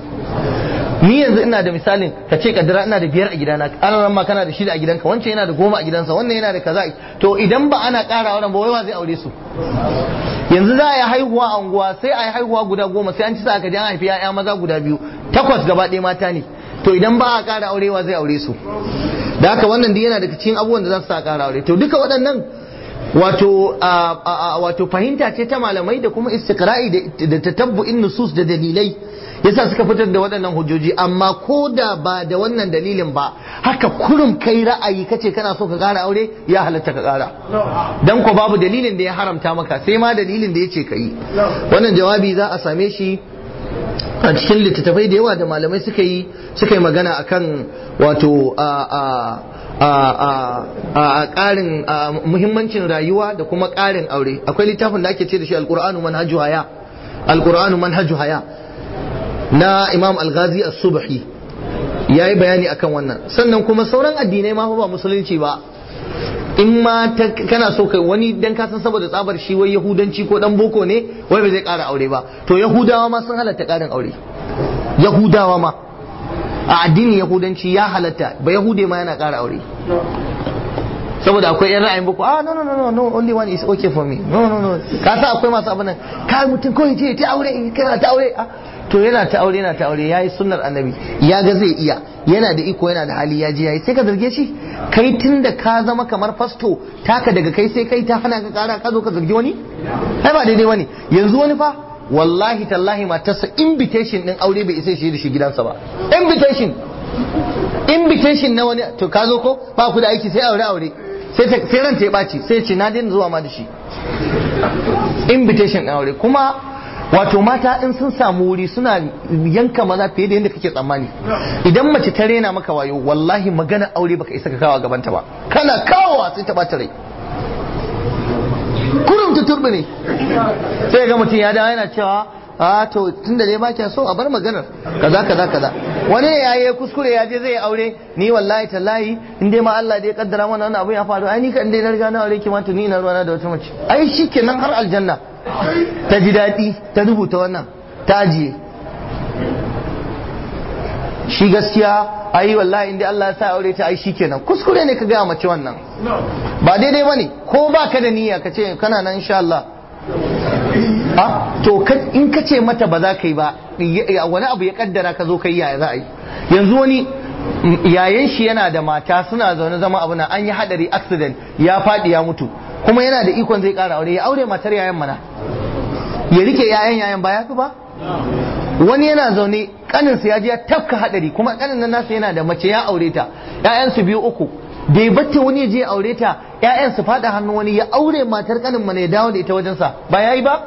ni yanzu ina da misalin ka ce kaddara ina da biyar a gidana an ma kana da shida a gidanka wancan yana da goma a gidansa wannan yana da kaza to idan ba ana ƙara auren ba wai wa zai aure su yanzu za a yi haihuwa a unguwa sai a yi haihuwa guda goma sai an ci sa ka ji an haifi ya'ya maza guda biyu takwas gaba ɗaya mata ne to idan ba a ƙara aurewa zai aure su da haka wannan duk yana daga cikin abubuwan da za su sa ƙara aure to duka waɗannan wato wato fahimta ce ta malamai da kuma istiqra'i da tatabbu'in nusus da dalilai yasa suka fitar da waɗannan hujjoji amma ko da ba da wannan dalilin ba haka kurum kai ra'ayi kace kana so ka ƙara aure ya halatta ka ƙara dan ko babu dalilin da ya haramta maka sai ma dalilin da yace ka yi wannan jawabi za a same shi a cikin littattafai da yawa da malamai suka yi suka yi magana akan wato a a ƙarin muhimmancin rayuwa da kuma ƙarin aure akwai littafin da ake ce da shi alƙur'anu manhaju haya alƙur'anu manhaju haya na imam al-ghazi as-subhi ya yi bayani akan wannan sannan kuma sauran addinai ma ba musulunci ba in ma kana so kai wani dan ka san saboda tsabar shi wai yahudanci ko dan boko ne wai ba zai ƙara aure ba to yahudawa ma sun halatta ƙarin aure yahudawa ma a addinin yahudanci ya halatta ba yahude ma yana ƙara aure saboda akwai yan ra'ayin boko ah no no no no no only one is okay for me no no no ka sa akwai masu abin nan kai mutum kawai je ta aure kana ta aure ah to yana ta aure yana ta aure yayi sunnar annabi ya ga zai iya yana da iko yana da hali ya je yayi sai ka zarge shi kai tunda ka zama kamar fasto taka daga kai sai kai ta hana ka kara ka zo ka zargi wani ai ba daidai bane yanzu wani fa wallahi tallahi matarsa invitation din aure bai isa shi da shi gidansa ba invitation invitation na wani to ka zo ko ba ku da aiki sai aure aure sai ta sai ranta ya ɓaci sai ce na daina zuwa ma da shi invitation ɗin aure kuma wato mata in sun samu wuri suna yanka maza fiye da yadda kake tsammani idan mace ta rena maka wayo wallahi magana aure baka isa ka kawo gabanta ba kana kawowa sai ta ɓata rai kurum ta turbi ne sai ga mutum ya dawo yana cewa a to tun da dai ba kya so a bar maganar kaza kaza kaza wani ne yayi kuskure ya je zai aure ni wallahi tallahi in dai ma Allah da ya kaddara mana wannan abu ya faru ai ni kan dai na riga na aure ki ma to ni na ruwana da wata mace ai shikenan har aljanna ta ji daɗi ta rubuta wannan ta ajiye shi gaskiya ai wallahi in dai Allah ya sa aure ta ai shikenan kuskure ne ka ga mace wannan ba daidai bane ko ba ka da niyya ka ce kana nan insha Allah to in ka ce mata ba za ka yi ba wani abu ya kaddara ka zo ka yi yaya za a yi yanzu wani yayan shi yana da mata suna zaune zama abu na an yi hadari accident ya faɗi ya mutu kuma yana da ikon zai ƙara aure ya aure matar yayan mana ya rike yayan yayan ba ya fi ba wani yana zaune kaninsa ya je ya tafka hadari kuma kanin nan nasa yana da mace ya aure ta yayan su biyu uku da ya batta wani ya je ya aure ta ƴaƴan su fada hannu wani ya aure matar kanin mana ya dawo da ita wajensa ba yayi ba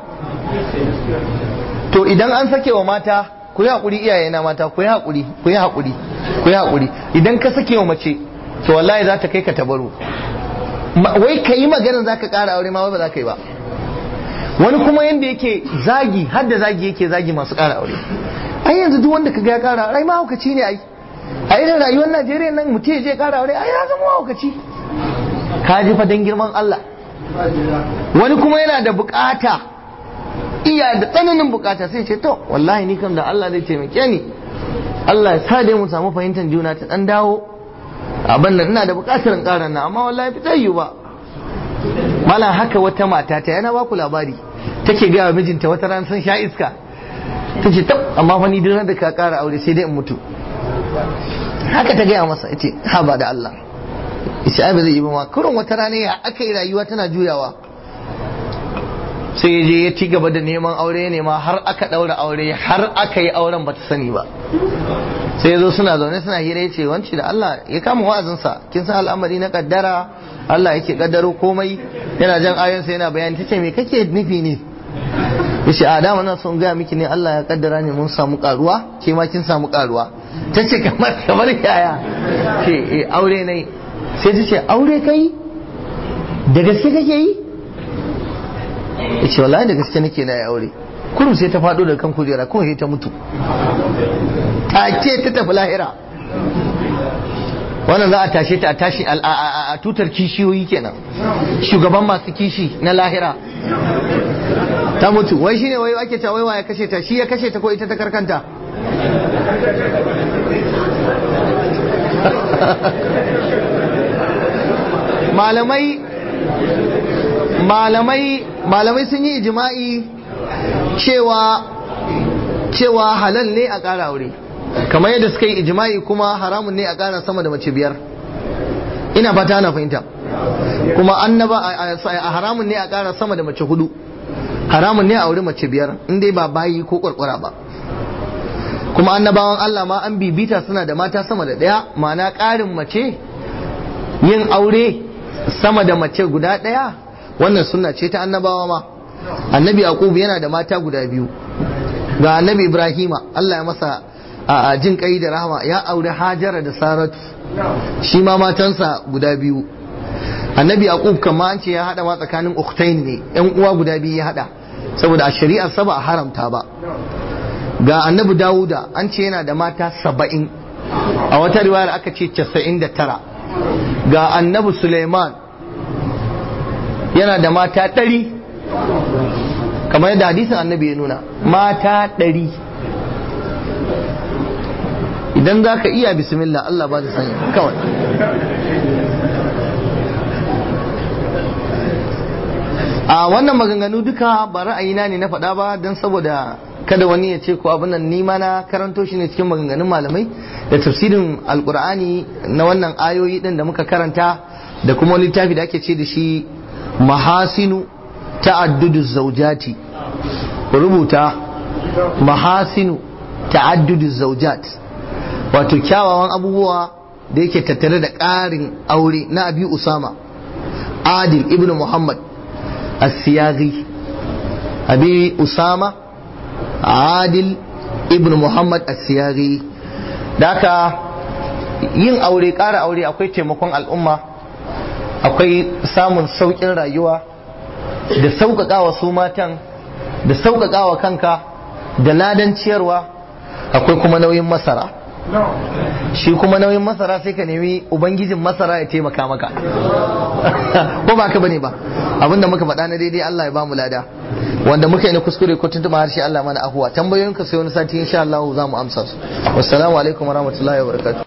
to idan an sake wa mata ku yi hakuri iyaye na mata ku yi hakuri ku yi hakuri ku yi hakuri idan ka sake wa mace to wallahi za ta kai ka tabaru wai ka yi maganar za ka ƙara aure ma wai ba za ka yi ba wani kuma yanda yake zagi har da zagi yake zagi masu ƙara aure ai yanzu duk wanda ka ga ya ƙara aure ma hukaci ne ai a irin rayuwar Najeriya nan mutum ya je ƙara aure ai ya zama mahaukaci ka ji fa dan girman Allah wani kuma yana da bukata iya da tsananin bukata sai ce to wallahi ni kam da Allah zai taimake ni Allah ya sa dai mu samu fahimtar juna ta dan dawo abin nan ina da bukatar in ƙara na amma wallahi fi tsayu ba mala haka wata mata ta yana baku labari take ga mijinta wata ran sun sha iska ta ce tab amma fa ni duk da ka ƙara aure sai dai in mutu haka ta gaya masa ita ha ba da Allah ita ai ba zai yi ba ma kurin wata rana ya aka yi rayuwa tana juyawa sai ya je ya ci gaba da neman aure ne ma har aka daura aure har aka yi auren ba ta sani ba sai ya zo suna zaune suna hira ya ce wanci da Allah ya kama wa'azinsa kin san al'amari na kaddara Allah yake kaddaro komai yana jan ayansa yana bayani tace me kake nufi ne yace a dama na son gaya miki ne Allah ya kaddara ne mun samu karuwa ke ma kin samu karuwa tace kamar kamar yaya ce eh aure ne sai tace aure kai da gaske kake yi yace wallahi da gaske nake na yi aure kurum sai ta faɗo da kan kujera kuma sai ta mutu take ta tafi lahira wannan za a tashe ta a tashi a tutar kishiyoyi kenan shugaban masu kishi na lahira ta mutu wai shine wai ake ta wai ya kashe ta shi ya kashe ta ko ita ta karkanta malamai malamai malamai sun yi ijima'i cewa cewa halal ne a ƙara aure kamar yadda suka yi ijima'i kuma haramun ne a ƙara sama da mace biyar ina fata ana fahimta kuma annaba a haramun ne a ƙara sama da mace hudu haramun ne a aure mace biyar in dai ba bayi ko kwarkwara ba kuma annabawan Allah ma an bibita suna da mata sama da ɗaya ma'ana ƙarin mace yin aure sama da mace guda ɗaya wannan sunna ce ta annabawa ma annabi yaqub yana da mata guda biyu ga annabi ibrahima Allah ya masa a jin kai da rahama ya aure hajara da saratu shi ma matansa guda biyu annabi yaqub kama an ce ya hada ma tsakanin ukhtain ne yan uwa guda biyu ya hada saboda a shari'ar sa ba a haramta ba ga annabi dawuda an ce yana da mata saba'in a wata riwayar aka ce casa'in da tara ga annabi suleiman yana da mata ɗari kamar yadda hadisin annabi ya nuna mata ɗari idan za ka iya bismillah Allah ba da sani kawai a wannan maganganu duka ba ra'ayina ne na faɗa ba don saboda kada wani ya ce ko abin nan nima na karanto shi ne cikin maganganun malamai da tafsirin alkur'ani na wannan ayoyi din da muka karanta da kuma wani littafi da ake ce da shi mahasinu ta'addudu zaujati rubuta mahasinu ta'addudu zaujat wato kyawawan abubuwa da yake tattare da ƙarin aure na abi usama adil ibn muhammad as-siyaghi abi usama adil ibn muhammad as-siyaghi da haka yin aure ƙara aure akwai taimakon al'umma akwai samun sauƙin rayuwa da sauƙaƙawa su matan da sauƙaƙawa kanka da ladan ciyarwa akwai kuma nauyin masara shi kuma nauyin masara sai ka nemi ubangijin masara ya taimaka maka ko ba ka bane ba abinda muka faɗa na daidai Allah ya bamu lada wanda muka yi na kuskure ko tuntuma harshe Allah mana ahuwa tambayoyinka sai wani sati insha Allah za mu amsa su wassalamu alaikum warahmatullahi wabarakatuh